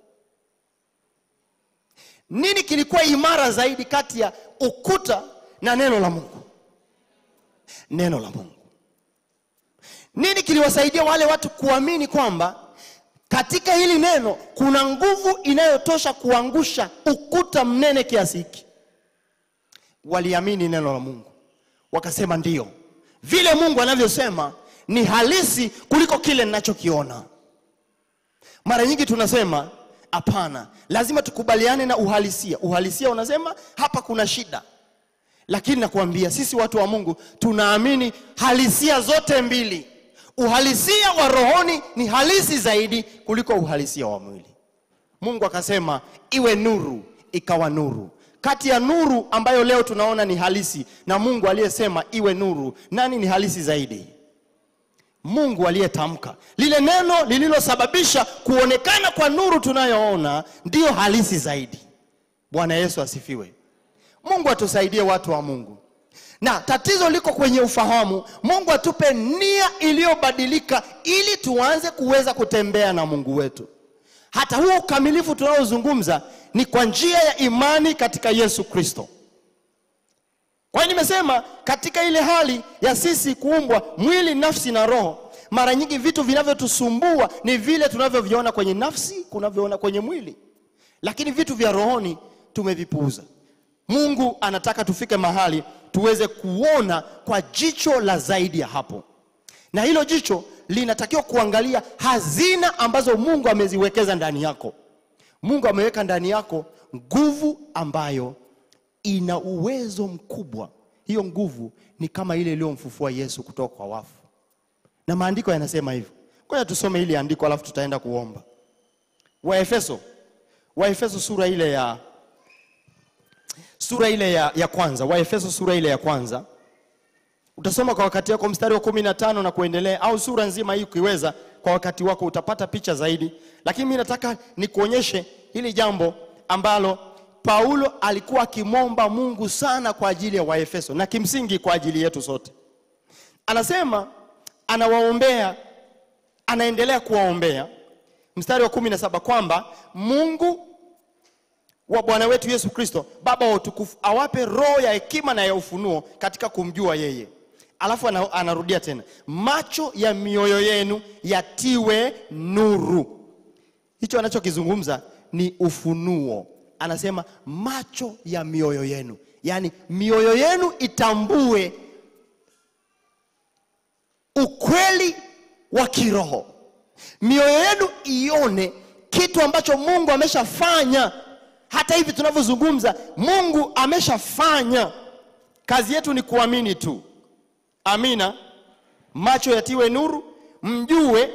Nini kilikuwa imara zaidi kati ya ukuta na neno la Mungu? Neno la Mungu. Nini kiliwasaidia wale watu kuamini kwamba katika hili neno kuna nguvu inayotosha kuangusha ukuta mnene kiasi hiki? Waliamini neno la Mungu, wakasema ndiyo, vile Mungu anavyosema ni halisi kuliko kile ninachokiona. Mara nyingi tunasema hapana, lazima tukubaliane na uhalisia. Uhalisia unasema hapa kuna shida, lakini nakuambia sisi watu wa Mungu tunaamini halisia zote mbili, Uhalisia wa rohoni ni halisi zaidi kuliko uhalisia wa mwili. Mungu akasema iwe nuru, ikawa nuru. Kati ya nuru ambayo leo tunaona ni halisi na Mungu aliyesema iwe nuru, nani ni halisi zaidi? Mungu aliyetamka lile neno lililosababisha kuonekana kwa nuru tunayoona ndiyo halisi zaidi. Bwana Yesu asifiwe. Mungu atusaidie watu wa Mungu, na tatizo liko kwenye ufahamu. Mungu atupe nia iliyobadilika ili tuanze kuweza kutembea na Mungu wetu. Hata huo ukamilifu tunaozungumza ni kwa njia ya imani katika Yesu Kristo. Kwa hiyo nimesema katika ile hali ya sisi kuumbwa mwili, nafsi na roho, mara nyingi vitu vinavyotusumbua ni vile tunavyoviona kwenye nafsi, kunavyoona kwenye mwili, lakini vitu vya rohoni tumevipuuza. Mungu anataka tufike mahali tuweze kuona kwa jicho la zaidi ya hapo, na hilo jicho linatakiwa kuangalia hazina ambazo Mungu ameziwekeza ndani yako. Mungu ameweka ndani yako nguvu ambayo ina uwezo mkubwa. Hiyo nguvu ni kama ile iliyomfufua Yesu kutoka kwa wafu, na maandiko yanasema hivyo. Ngoja tusome hili andiko alafu tutaenda kuomba. Waefeso, Waefeso sura ile ya sura ile ya, ya kwanza. Waefeso sura ile ya kwanza utasoma kwa wakati wako mstari wa kumi na tano na kuendelea, au sura nzima hii ukiweza kwa wakati wako utapata picha zaidi, lakini mimi nataka nikuonyeshe hili jambo ambalo Paulo alikuwa akimwomba Mungu sana kwa ajili ya Waefeso na kimsingi kwa ajili yetu sote. Anasema anawaombea, anaendelea kuwaombea, mstari wa kumi na saba kwamba Mungu wa Bwana wetu Yesu Kristo, Baba wa utukufu, awape roho ya hekima na ya ufunuo katika kumjua yeye. Alafu ana- anarudia tena, macho ya mioyo yenu yatiwe nuru. Hicho anachokizungumza ni ufunuo. Anasema macho ya mioyo yenu, yaani mioyo yenu itambue ukweli wa kiroho, mioyo yenu ione kitu ambacho Mungu ameshafanya. Hata hivi tunavyozungumza, Mungu ameshafanya. Kazi yetu ni kuamini tu. Amina. Macho yatiwe nuru, mjue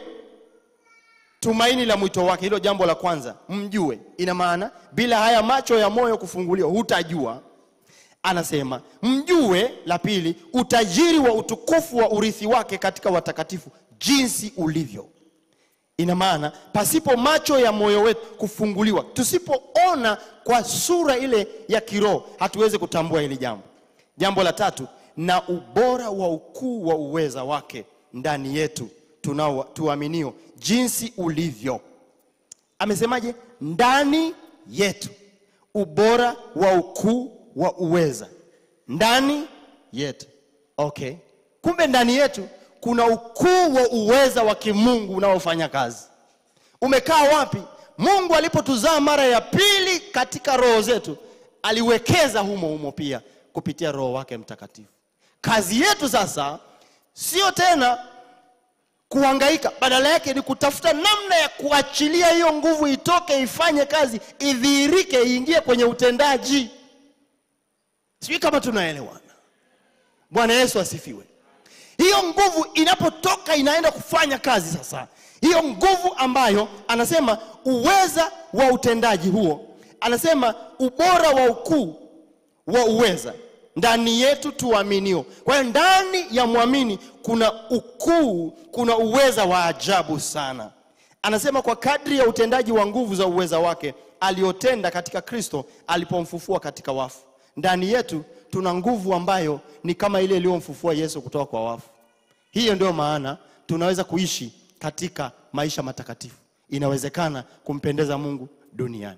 tumaini la mwito wake. Hilo jambo la kwanza, mjue. Ina maana bila haya macho ya moyo kufunguliwa hutajua. Anasema mjue, la pili, utajiri wa utukufu wa urithi wake katika watakatifu, jinsi ulivyo. Ina maana pasipo macho ya moyo wetu kufunguliwa, tusipoona kwa sura ile ya kiroho, hatuwezi kutambua hili jambo. Jambo la tatu, na ubora wa ukuu wa uweza wake ndani yetu tunao tuaminio, jinsi ulivyo. Amesemaje? Ndani yetu, ubora wa ukuu wa uweza ndani yetu. Okay, kumbe ndani yetu kuna ukuu wa uweza wa kimungu unaofanya kazi. Umekaa wapi? Mungu alipotuzaa mara ya pili katika roho zetu, aliwekeza humo humo pia kupitia Roho wake Mtakatifu. Kazi yetu sasa sio tena kuhangaika, badala yake ni kutafuta namna ya kuachilia hiyo nguvu itoke, ifanye kazi, idhihirike, iingie kwenye utendaji. Sijui kama tunaelewana. Bwana Yesu asifiwe. Hiyo nguvu inapotoka inaenda kufanya kazi sasa. Hiyo nguvu ambayo anasema uweza wa utendaji huo, anasema ubora wa ukuu wa uweza ndani yetu tuaminio. Kwa hiyo ndani ya mwamini kuna ukuu, kuna uweza wa ajabu sana. Anasema kwa kadri ya utendaji wa nguvu za uweza wake aliotenda katika Kristo alipomfufua katika wafu. Ndani yetu tuna nguvu ambayo ni kama ile iliyomfufua Yesu kutoka kwa wafu. Hiyo ndio maana tunaweza kuishi katika maisha matakatifu. Inawezekana kumpendeza Mungu duniani.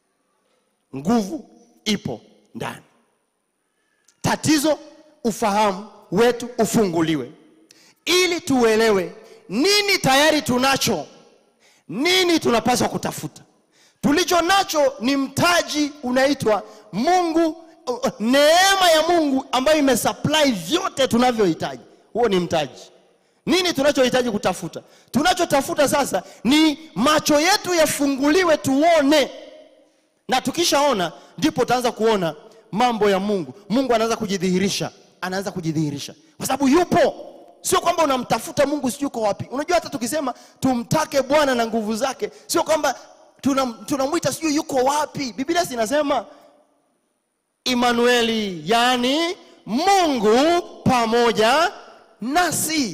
Nguvu ipo ndani. Tatizo ufahamu wetu ufunguliwe, ili tuelewe nini tayari tunacho, nini tunapaswa kutafuta. Tulicho nacho ni mtaji unaitwa Mungu, uh, neema ya Mungu ambayo imesupply vyote tunavyohitaji. Huo ni mtaji. Nini tunachohitaji kutafuta? Tunachotafuta sasa ni macho yetu yafunguliwe, tuone, na tukishaona ndipo utaanza kuona mambo ya Mungu. Mungu anaanza kujidhihirisha, anaanza kujidhihirisha kwa sababu yupo. sio kwamba unamtafuta mungu sijui uko wapi unajua hata tukisema tumtake bwana na nguvu zake sio kwamba tunam- tunamwita sijui yuko wapi biblia zinasema imanueli yaani mungu pamoja nasi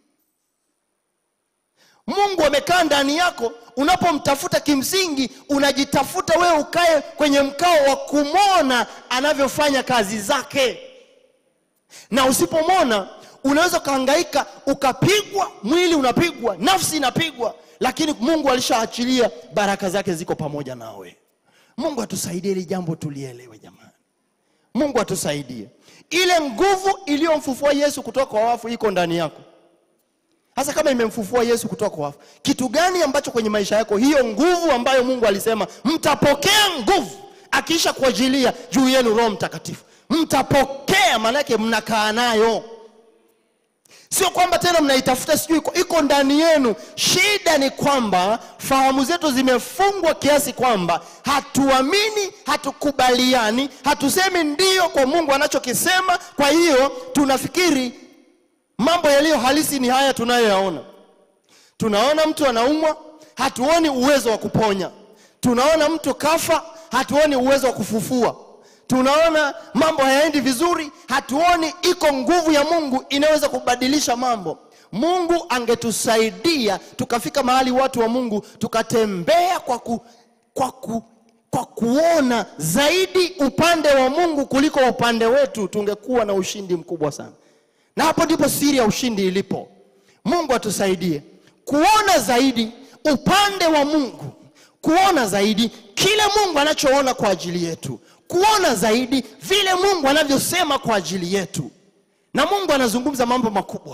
mungu amekaa ndani yako unapomtafuta kimsingi unajitafuta wewe ukae kwenye mkao wa kumwona anavyofanya kazi zake na usipomwona unaweza ukahangaika ukapigwa mwili unapigwa nafsi inapigwa lakini mungu alishaachilia baraka zake ziko pamoja nawe mungu atusaidie ili jambo tulielewe jamani mungu atusaidie ile nguvu iliyomfufua yesu kutoka kwa wafu iko ndani yako hasa kama imemfufua yesu kutoka kwa wafu kitu gani ambacho kwenye maisha yako hiyo nguvu ambayo mungu alisema mtapokea nguvu akiisha kuajilia juu yenu roho mtakatifu mtapokea maanake mnakaa nayo sio kwamba tena mnaitafuta sijui iko, iko ndani yenu shida ni kwamba fahamu zetu zimefungwa kiasi kwamba hatuamini hatukubaliani hatusemi ndio kwa mungu anachokisema kwa hiyo tunafikiri mambo yaliyo halisi ni haya tunayoyaona tunaona mtu anaumwa hatuoni uwezo wa kuponya tunaona mtu kafa hatuoni uwezo wa kufufua tunaona mambo hayaendi vizuri hatuoni iko nguvu ya mungu inaweza kubadilisha mambo mungu angetusaidia tukafika mahali watu wa mungu tukatembea kwa, ku, kwa, ku, kwa kuona zaidi upande wa mungu kuliko upande wetu tungekuwa na ushindi mkubwa sana na hapo ndipo siri ya ushindi ilipo mungu atusaidie kuona zaidi upande wa mungu kuona zaidi kile mungu anachoona kwa ajili yetu kuona zaidi vile mungu anavyosema kwa ajili yetu na mungu anazungumza mambo makubwa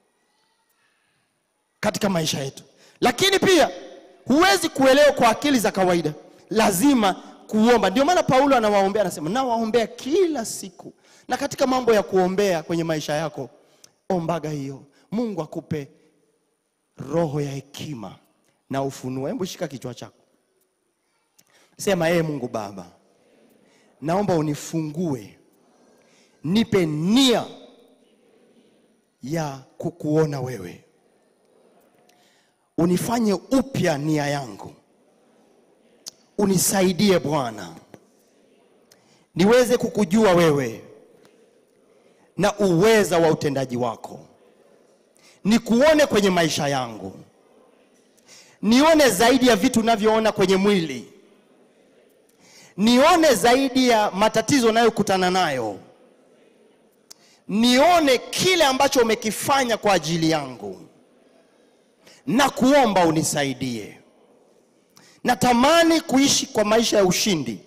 katika maisha yetu lakini pia huwezi kuelewa kwa akili za kawaida lazima kuomba ndio maana paulo anawaombea anasema nawaombea kila siku na katika mambo ya kuombea kwenye maisha yako ombaga hiyo mungu akupe roho ya hekima na ufunuo hebu shika kichwa chako sema ee mungu baba naomba unifungue nipe nia ya kukuona wewe unifanye upya nia yangu unisaidie bwana niweze kukujua wewe na uweza wa utendaji wako nikuone kwenye maisha yangu nione zaidi ya vitu navyoona kwenye mwili nione zaidi ya matatizo nayokutana nayo nione kile ambacho umekifanya kwa ajili yangu na kuomba unisaidie natamani kuishi kwa maisha ya ushindi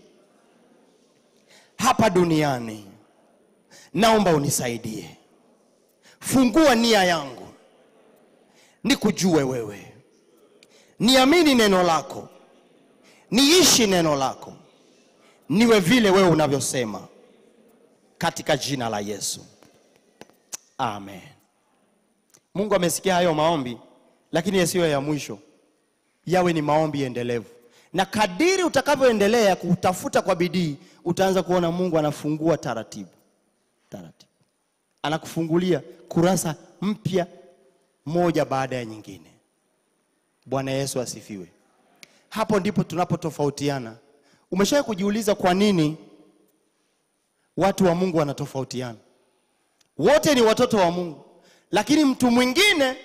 hapa duniani naomba unisaidie fungua nia yangu nikujue wewe niamini neno lako niishi neno lako niwe vile wewe unavyosema katika jina la yesu amen mungu amesikia hayo maombi lakini yasiyo ya mwisho yawe ni maombi endelevu na kadiri utakavyoendelea kutafuta kwa bidii utaanza kuona mungu anafungua taratibu taratibu anakufungulia kurasa mpya moja baada ya nyingine bwana yesu asifiwe hapo ndipo tunapotofautiana umeshawahi kujiuliza kwa nini watu wa mungu wanatofautiana wote ni watoto wa mungu lakini mtu mwingine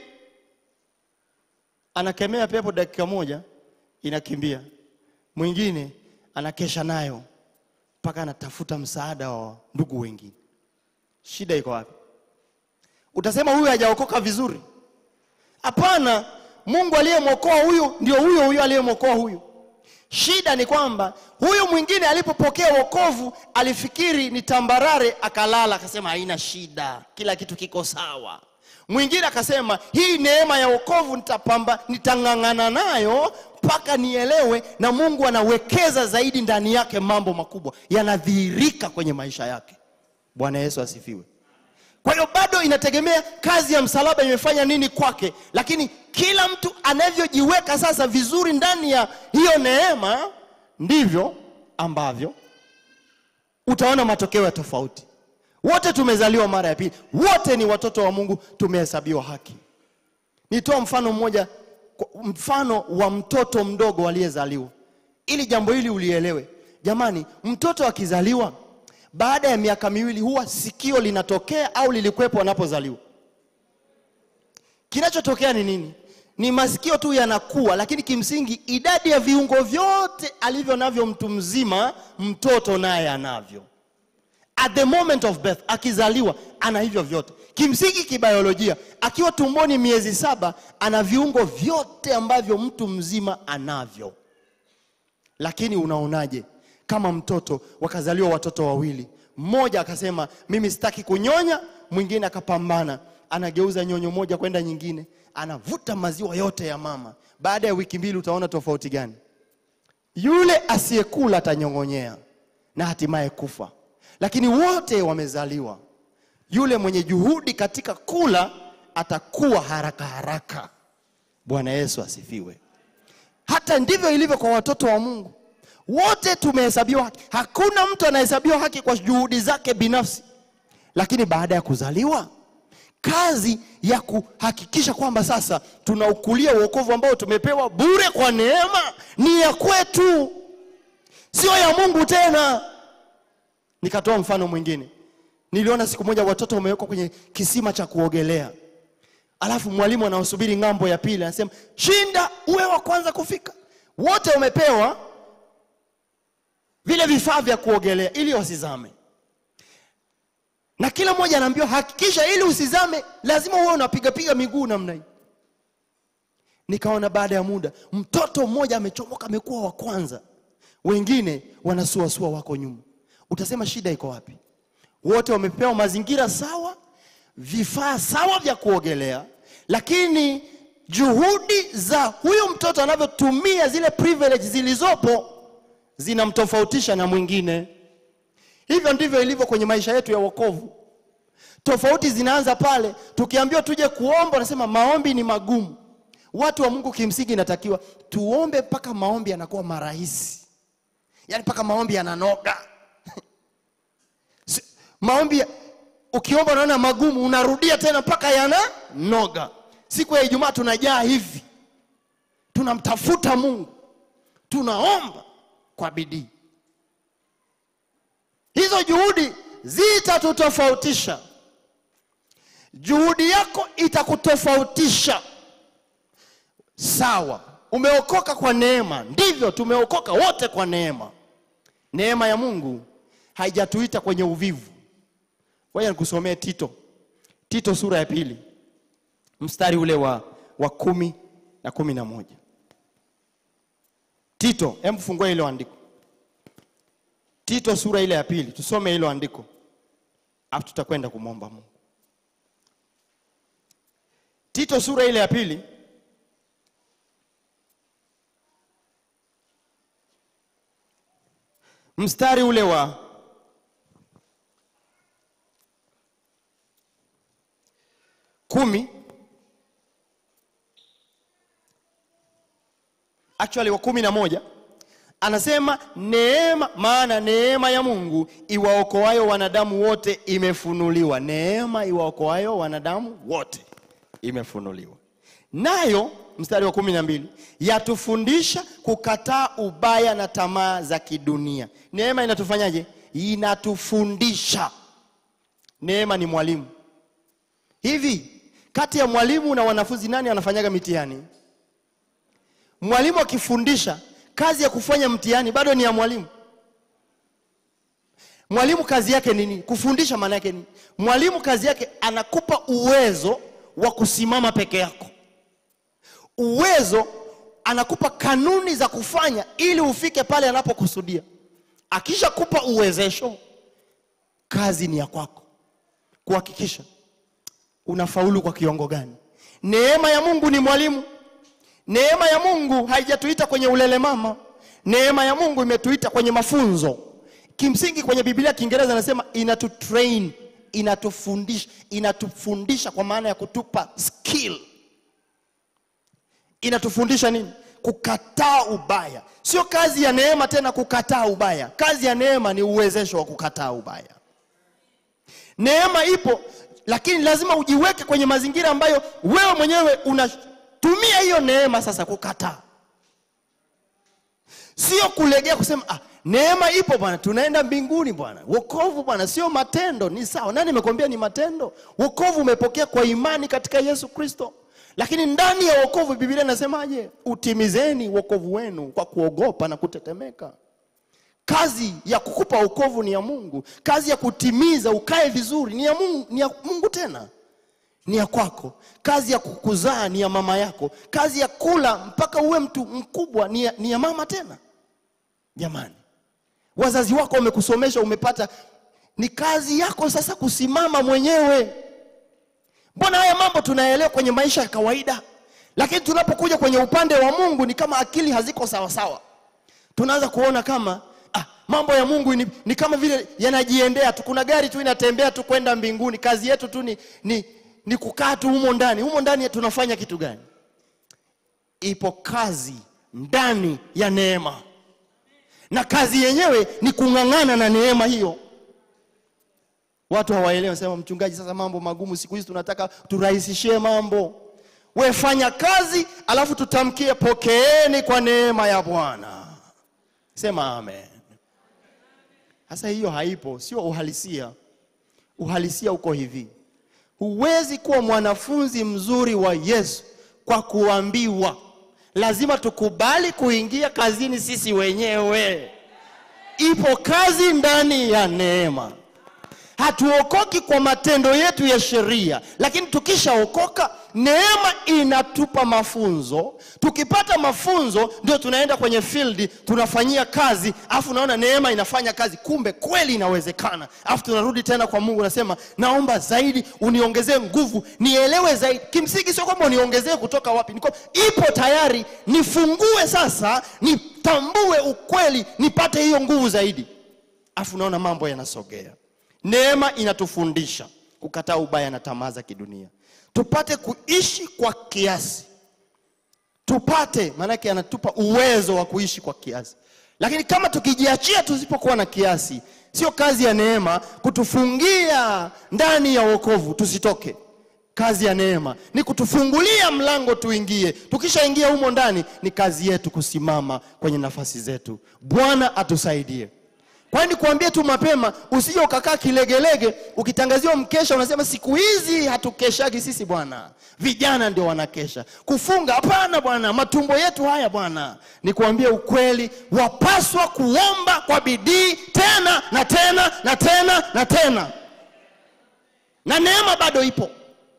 anakemea pepo dakika moja inakimbia mwingine anakesha nayo mpaka anatafuta msaada wa ndugu wengine shida iko wapi utasema huyu hajaokoka vizuri hapana mungu aliyemwokoa huyu ndio huyo huyo aliyemwokoa huyu shida ni kwamba huyu mwingine alipopokea wokovu alifikiri ni tambarare akalala akasema haina shida kila kitu kiko sawa mwingine akasema hii neema ya wokovu nitapamba nitang'ang'ana nayo mpaka nielewe na mungu anawekeza zaidi ndani yake mambo makubwa yanadhihirika kwenye maisha yake bwana yesu asifiwe kwa hiyo bado inategemea kazi ya msalaba imefanya nini kwake lakini kila mtu anavyojiweka sasa vizuri ndani ya hiyo neema ndivyo ambavyo utaona matokeo ya tofauti wote tumezaliwa mara ya pili, wote ni watoto wa Mungu, tumehesabiwa haki. Nitoa mfano mmoja, kwa- mfano wa mtoto mdogo aliyezaliwa, ili jambo hili ulielewe. Jamani, mtoto akizaliwa baada ya miaka miwili huwa sikio linatokea au lilikuwepo anapozaliwa? Kinachotokea ni nini? Ni masikio tu yanakuwa, lakini kimsingi idadi ya viungo vyote alivyo navyo mtu mzima, mtoto naye anavyo. At the moment of birth, akizaliwa ana hivyo vyote. Kimsingi kibiolojia, akiwa tumboni miezi saba, ana viungo vyote ambavyo mtu mzima anavyo. Lakini unaonaje kama mtoto wakazaliwa watoto wawili, mmoja akasema mimi sitaki kunyonya, mwingine akapambana, anageuza nyonyo moja kwenda nyingine, anavuta maziwa yote ya mama. Baada ya wiki mbili, utaona tofauti gani? Yule asiyekula atanyong'onyea na hatimaye kufa, lakini wote wamezaliwa. Yule mwenye juhudi katika kula atakuwa haraka haraka. Bwana Yesu asifiwe. Hata ndivyo ilivyo kwa watoto wa Mungu, wote tumehesabiwa haki. Hakuna mtu anahesabiwa haki kwa juhudi zake binafsi, lakini baada ya kuzaliwa, kazi ya kuhakikisha kwamba sasa tunaukulia uokovu ambao tumepewa bure kwa neema ni ya kwetu, sio ya Mungu tena. Nikatoa mfano mwingine, niliona siku moja watoto wamewekwa kwenye kisima cha kuogelea alafu mwalimu anaosubiri ng'ambo ya pili anasema shinda uwe wa kwanza kufika. Wote wamepewa vile vifaa vya kuogelea ili wasizame, na kila mmoja anaambiwa hakikisha, ili usizame lazima uwe unapigapiga miguu namna hii. Nikaona baada ya muda mtoto mmoja amechomoka, amekuwa wa kwanza, wengine wanasuasua, wako nyuma. Utasema shida iko wapi? Wote wamepewa mazingira sawa, vifaa sawa vya kuogelea, lakini juhudi za huyu mtoto anavyotumia zile privilege zilizopo zinamtofautisha na mwingine. Hivyo ndivyo ilivyo kwenye maisha yetu ya wokovu. Tofauti zinaanza pale tukiambiwa tuje kuomba, unasema maombi ni magumu. Watu wa Mungu kimsingi inatakiwa tuombe mpaka maombi yanakuwa marahisi, yaani mpaka maombi yananoga. Si- maombi ya- ukiomba unaona magumu, unarudia tena mpaka yananoga. Siku ya Ijumaa tunajaa hivi, tunamtafuta Mungu, tunaomba kwa bidii. Hizo juhudi zitatutofautisha. Juhudi yako itakutofautisha. Sawa, umeokoka kwa neema, ndivyo tumeokoka wote kwa neema. Neema ya Mungu haijatuita kwenye uvivu. Ngoja nikusomee Tito, Tito sura ya pili mstari ule wa, wa kumi na kumi na moja. Tito, hebu fungua ile andiko. Tito sura ile ya pili, tusome hilo andiko, afu tutakwenda kumwomba Mungu. Tito sura ile ya pili mstari ule wa kumi actually wa kumi na moja anasema neema, maana neema ya Mungu iwaokoayo wanadamu wote imefunuliwa. Neema iwaokoayo wanadamu wote imefunuliwa, nayo mstari wa kumi na mbili yatufundisha kukataa ubaya na tamaa za kidunia. Neema inatufanyaje? Inatufundisha. Neema ni mwalimu. Hivi kati ya mwalimu na wanafunzi nani anafanyaga mitihani? Mwalimu akifundisha, kazi ya kufanya mtihani bado ni ya mwalimu. Mwalimu kazi yake ni nini? Kufundisha. Maana yake nini? Mwalimu kazi yake anakupa uwezo wa kusimama peke yako, uwezo anakupa kanuni za kufanya ili ufike pale anapokusudia. Akishakupa uwezesho, kazi ni ya kwako kuhakikisha unafaulu kwa kiwango gani. Neema ya Mungu ni mwalimu. Neema ya Mungu haijatuita kwenye ulele mama. Neema ya Mungu imetuita kwenye mafunzo. Kimsingi kwenye Biblia Kiingereza anasema inatutrain, inatufundisha, inatufundisha kwa maana ya kutupa skill. Inatufundisha nini? Kukataa ubaya. Sio kazi ya neema tena kukataa ubaya. Kazi ya neema ni uwezesho wa kukataa ubaya. Neema ipo, lakini lazima ujiweke kwenye mazingira ambayo wewe mwenyewe unatumia hiyo neema sasa kukataa, sio kulegea kusema ah, neema ipo bwana, tunaenda mbinguni bwana. Wokovu bwana sio matendo, ni sawa. Nani nimekwambia ni matendo? Wokovu umepokea kwa imani katika Yesu Kristo, lakini ndani ya wokovu Biblia inasemaje? Utimizeni wokovu wenu kwa kuogopa na kutetemeka. Kazi ya kukupa wokovu ni ya Mungu. Kazi ya kutimiza ukae vizuri ni ya Mungu, ni ya Mungu tena ni ya kwako. Kazi ya kukuzaa ni ya mama yako. Kazi ya kula mpaka uwe mtu mkubwa ni ya, ni ya mama tena. Jamani, wazazi wako wamekusomesha, umepata, ni kazi yako sasa kusimama mwenyewe. Mbona haya mambo tunaelewa kwenye maisha ya kawaida, lakini tunapokuja kwenye upande wa Mungu ni kama akili haziko sawa sawa. Tunaanza kuona kama ah, mambo ya Mungu ni, ni kama vile yanajiendea tu. Kuna gari tu inatembea tu kwenda mbinguni. Kazi yetu tu ni, ni, ni kukaa tu humo ndani. Humo ndani tunafanya kitu gani? Ipo kazi ndani ya neema, na kazi yenyewe ni kung'ang'ana na neema hiyo. Watu hawaelewi, wanasema mchungaji, sasa mambo magumu siku hizi, tunataka turahisishie mambo. We fanya kazi, alafu tutamkie pokeeni kwa neema ya Bwana. Sema amen. Sasa hiyo haipo, sio uhalisia. Uhalisia uko hivi, huwezi kuwa mwanafunzi mzuri wa Yesu kwa kuambiwa. Lazima tukubali kuingia kazini sisi wenyewe. Ipo kazi ndani ya neema. Hatuokoki kwa matendo yetu ya sheria, lakini tukishaokoka neema inatupa mafunzo. Tukipata mafunzo, ndio tunaenda kwenye field tunafanyia kazi, afu unaona neema inafanya kazi, kumbe kweli inawezekana. Afu tunarudi tena kwa Mungu, nasema naomba zaidi, uniongezee nguvu, nielewe zaidi. Kimsingi sio kwamba uniongezee kutoka wapi, niko ipo tayari, nifungue sasa, nitambue ukweli, nipate hiyo nguvu zaidi, afu unaona mambo yanasogea. Neema inatufundisha kukataa ubaya na tamaa za kidunia, tupate kuishi kwa kiasi, tupate maanake, anatupa uwezo wa kuishi kwa kiasi. Lakini kama tukijiachia, tusipokuwa na kiasi, sio kazi ya neema kutufungia ndani ya wokovu tusitoke. Kazi ya neema ni kutufungulia mlango tuingie. Tukishaingia humo ndani, ni kazi yetu kusimama kwenye nafasi zetu. Bwana atusaidie. Kwani kuambia tu mapema, usije ukakaa kilegelege, ukitangaziwa mkesha unasema siku hizi hatukeshagi sisi bwana, vijana ndio wanakesha. Kufunga hapana bwana, matumbo yetu haya bwana. Ni kuambia ukweli, wapaswa kuomba kwa bidii tena na tena na tena na tena, na neema bado ipo,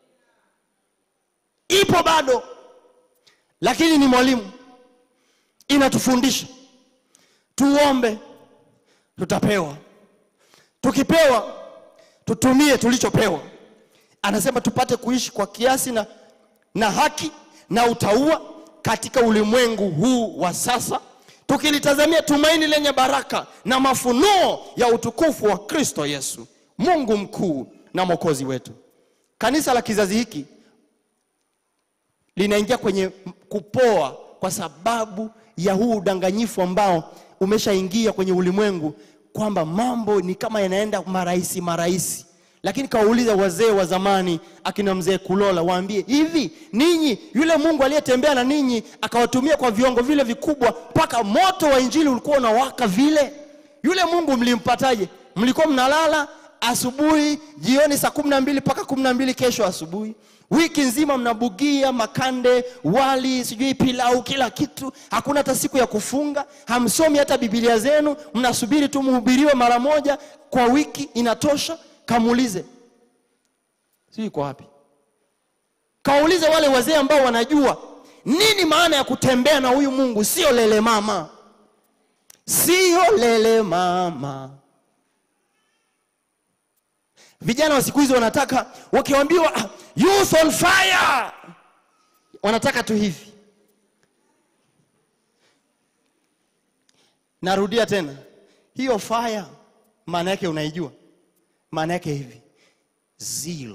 ipo bado, lakini ni mwalimu, inatufundisha tuombe tutapewa. Tukipewa tutumie tulichopewa. Anasema tupate kuishi kwa kiasi na, na haki na utauwa katika ulimwengu huu wa sasa, tukilitazamia tumaini lenye baraka na mafunuo ya utukufu wa Kristo Yesu, Mungu mkuu na mwokozi wetu. Kanisa la kizazi hiki linaingia kwenye kupoa kwa sababu ya huu udanganyifu ambao umeshaingia kwenye ulimwengu kwamba mambo ni kama yanaenda marahisi marahisi. Lakini kawauliza wazee wa zamani, akina mzee Kulola, waambie hivi, ninyi yule Mungu aliyetembea na ninyi akawatumia kwa viongo vile vikubwa mpaka moto wa injili ulikuwa unawaka vile, yule Mungu mlimpataje? Mlikuwa mnalala asubuhi, jioni saa kumi na mbili mpaka kumi na mbili kesho asubuhi wiki nzima mnabugia makande, wali, sijui pilau, kila kitu. Hakuna hata siku ya kufunga, hamsomi hata Biblia zenu, mnasubiri tu mhubiriwe mara moja kwa wiki, inatosha. Kamuulize, sijui iko wapi? Kawaulize wale wazee ambao wanajua nini maana ya kutembea na huyu Mungu. Sio lele mama, sio lele mama. Vijana wa siku hizi wanataka wakiambiwa ah, youth on fire, wanataka tu hivi. Narudia tena, hiyo fire maana yake unaijua? Maana yake hivi, zeal,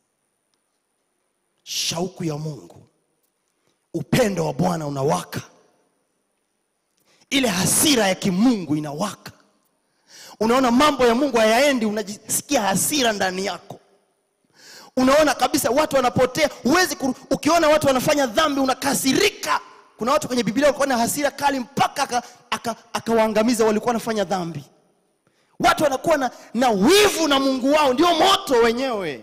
shauku ya Mungu, upendo wa Bwana unawaka, ile hasira ya kimungu inawaka unaona mambo ya mungu hayaendi unajisikia hasira ndani yako unaona kabisa watu wanapotea huwezi kuru, ukiona watu wanafanya dhambi unakasirika kuna watu kwenye biblia walikuwa na hasira kali mpaka akawaangamiza aka, akawaangamiza walikuwa wanafanya dhambi watu wanakuwa na, na wivu na mungu wao ndio moto wenyewe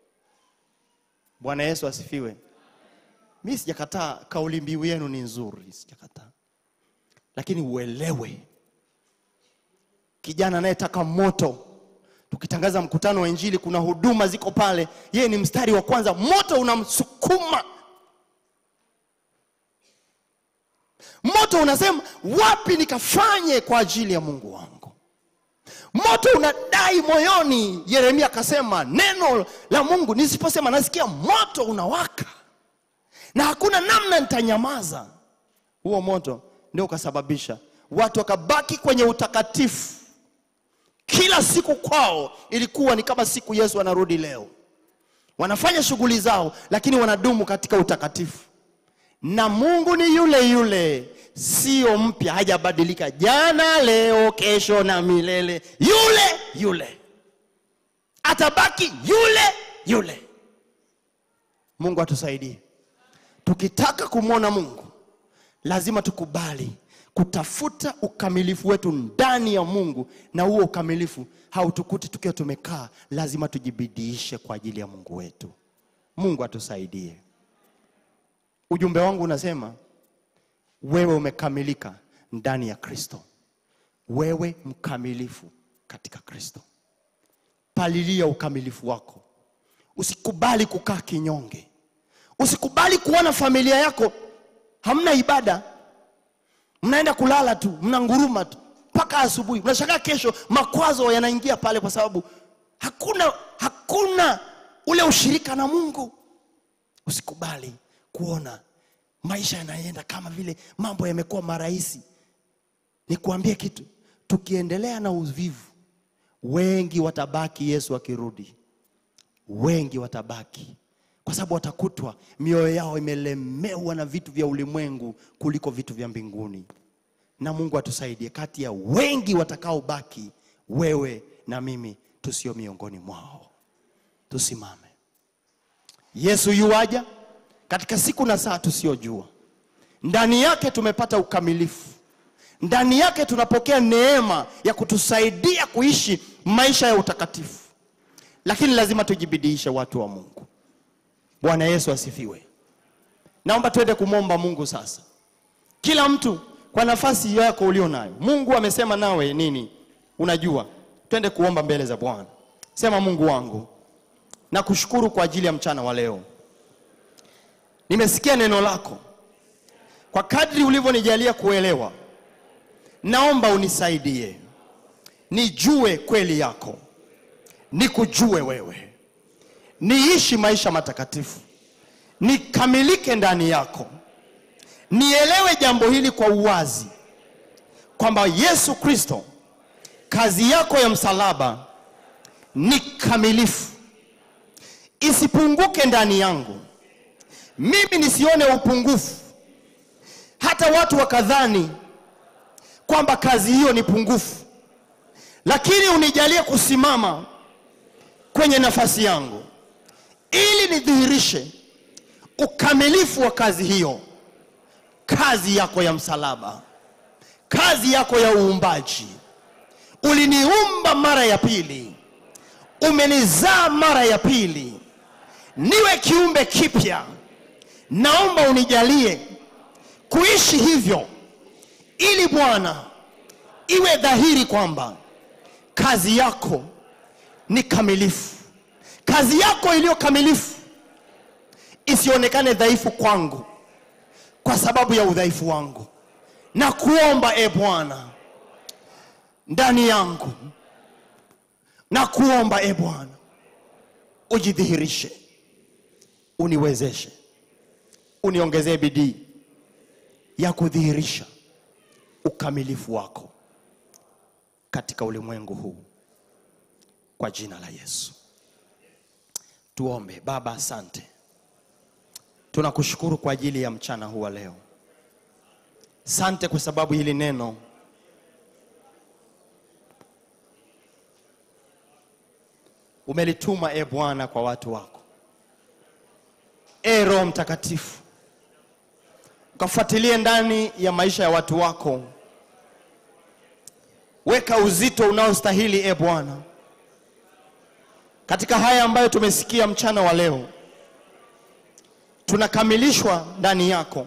bwana yesu asifiwe mi sijakataa kauli mbiu yenu ni nzuri sijakataa lakini uelewe kijana anayetaka moto tukitangaza mkutano wa injili kuna huduma ziko pale yeye ni mstari wa kwanza moto unamsukuma moto unasema wapi nikafanye kwa ajili ya mungu wangu moto unadai moyoni yeremia akasema neno la mungu nisiposema nasikia moto unawaka na hakuna namna nitanyamaza huo moto ndio ukasababisha watu wakabaki kwenye utakatifu kila siku kwao ilikuwa ni kama siku yesu anarudi leo wanafanya shughuli zao lakini wanadumu katika utakatifu na mungu ni yule yule sio mpya hajabadilika jana leo kesho na milele yule yule atabaki yule yule mungu atusaidie tukitaka kumwona mungu lazima tukubali kutafuta ukamilifu wetu ndani ya mungu na huo ukamilifu hautukuti tukiwa tumekaa lazima tujibidiishe kwa ajili ya mungu wetu mungu atusaidie ujumbe wangu unasema wewe umekamilika ndani ya kristo wewe mkamilifu katika kristo palilia ukamilifu wako usikubali kukaa kinyonge usikubali kuona familia yako hamna ibada mnaenda kulala tu mnanguruma tu mpaka asubuhi mnashangaa kesho makwazo yanaingia pale kwa sababu hakuna hakuna ule ushirika na mungu usikubali kuona maisha yanaenda kama vile mambo yamekuwa marahisi nikuambie kitu tukiendelea na uvivu wengi watabaki yesu akirudi wengi watabaki kwa sababu watakutwa mioyo yao imelemewa na vitu vya ulimwengu kuliko vitu vya mbinguni na mungu atusaidie kati ya wengi watakaobaki wewe na mimi tusio miongoni mwao tusimame yesu yuaja katika siku na saa tusiyojua ndani yake tumepata ukamilifu ndani yake tunapokea neema ya kutusaidia kuishi maisha ya utakatifu lakini lazima tujibidiishe watu wa mungu bwana yesu asifiwe naomba tuende kumwomba mungu sasa kila mtu kwa nafasi yako ulio nayo mungu amesema nawe nini unajua twende kuomba mbele za bwana sema mungu wangu nakushukuru kwa ajili ya mchana wa leo nimesikia neno lako kwa kadri ulivyonijalia kuelewa naomba unisaidie nijue kweli yako nikujue wewe niishi maisha matakatifu nikamilike ndani yako nielewe jambo hili kwa uwazi kwamba yesu kristo kazi yako ya msalaba ni kamilifu isipunguke ndani yangu mimi nisione upungufu hata watu wakadhani kwamba kazi hiyo ni pungufu lakini unijalie kusimama kwenye nafasi yangu ili nidhihirishe ukamilifu wa kazi hiyo kazi yako ya msalaba kazi yako ya uumbaji uliniumba mara ya pili umenizaa mara ya pili niwe kiumbe kipya naomba unijalie kuishi hivyo ili bwana iwe dhahiri kwamba kazi yako ni kamilifu kazi yako iliyo kamilifu isionekane dhaifu kwangu kwa sababu ya udhaifu wangu na kuomba e bwana ndani yangu na kuomba e bwana ujidhihirishe uniwezeshe uniongezee bidii ya kudhihirisha ukamilifu wako katika ulimwengu huu kwa jina la yesu tuombe baba asante tunakushukuru kwa ajili ya mchana huu wa leo sante kwa sababu hili neno umelituma e Bwana kwa watu wako. E Roho Mtakatifu, ukafuatilie ndani ya maisha ya watu wako, weka uzito unaostahili e Bwana katika haya ambayo tumesikia mchana wa leo, tunakamilishwa ndani yako.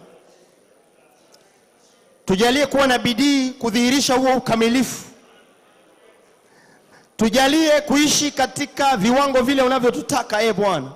Tujalie kuwa na bidii kudhihirisha huo ukamilifu. Tujalie kuishi katika viwango vile unavyotutaka e Bwana.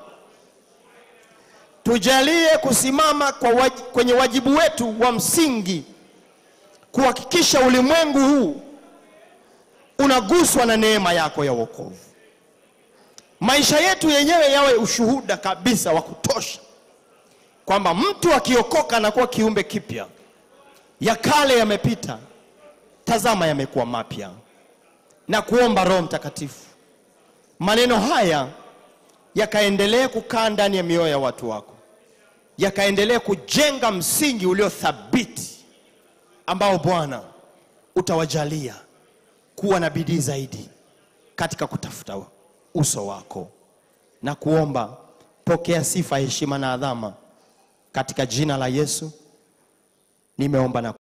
Tujalie kusimama kwa waj kwenye wajibu wetu wa msingi kuhakikisha ulimwengu huu unaguswa na neema yako ya wokovu. Maisha yetu yenyewe yawe ushuhuda kabisa wa kutosha kwamba mtu akiokoka anakuwa kiumbe kipya, ya kale yamepita, tazama yamekuwa mapya. Na kuomba Roho Mtakatifu, maneno haya yakaendelee kukaa ndani ya mioyo ya watu wako, yakaendelee kujenga msingi ulio thabiti ambao Bwana utawajalia kuwa na bidii zaidi katika kutafuta uso wako, na kuomba pokea sifa, heshima na adhama katika jina la Yesu nimeomba na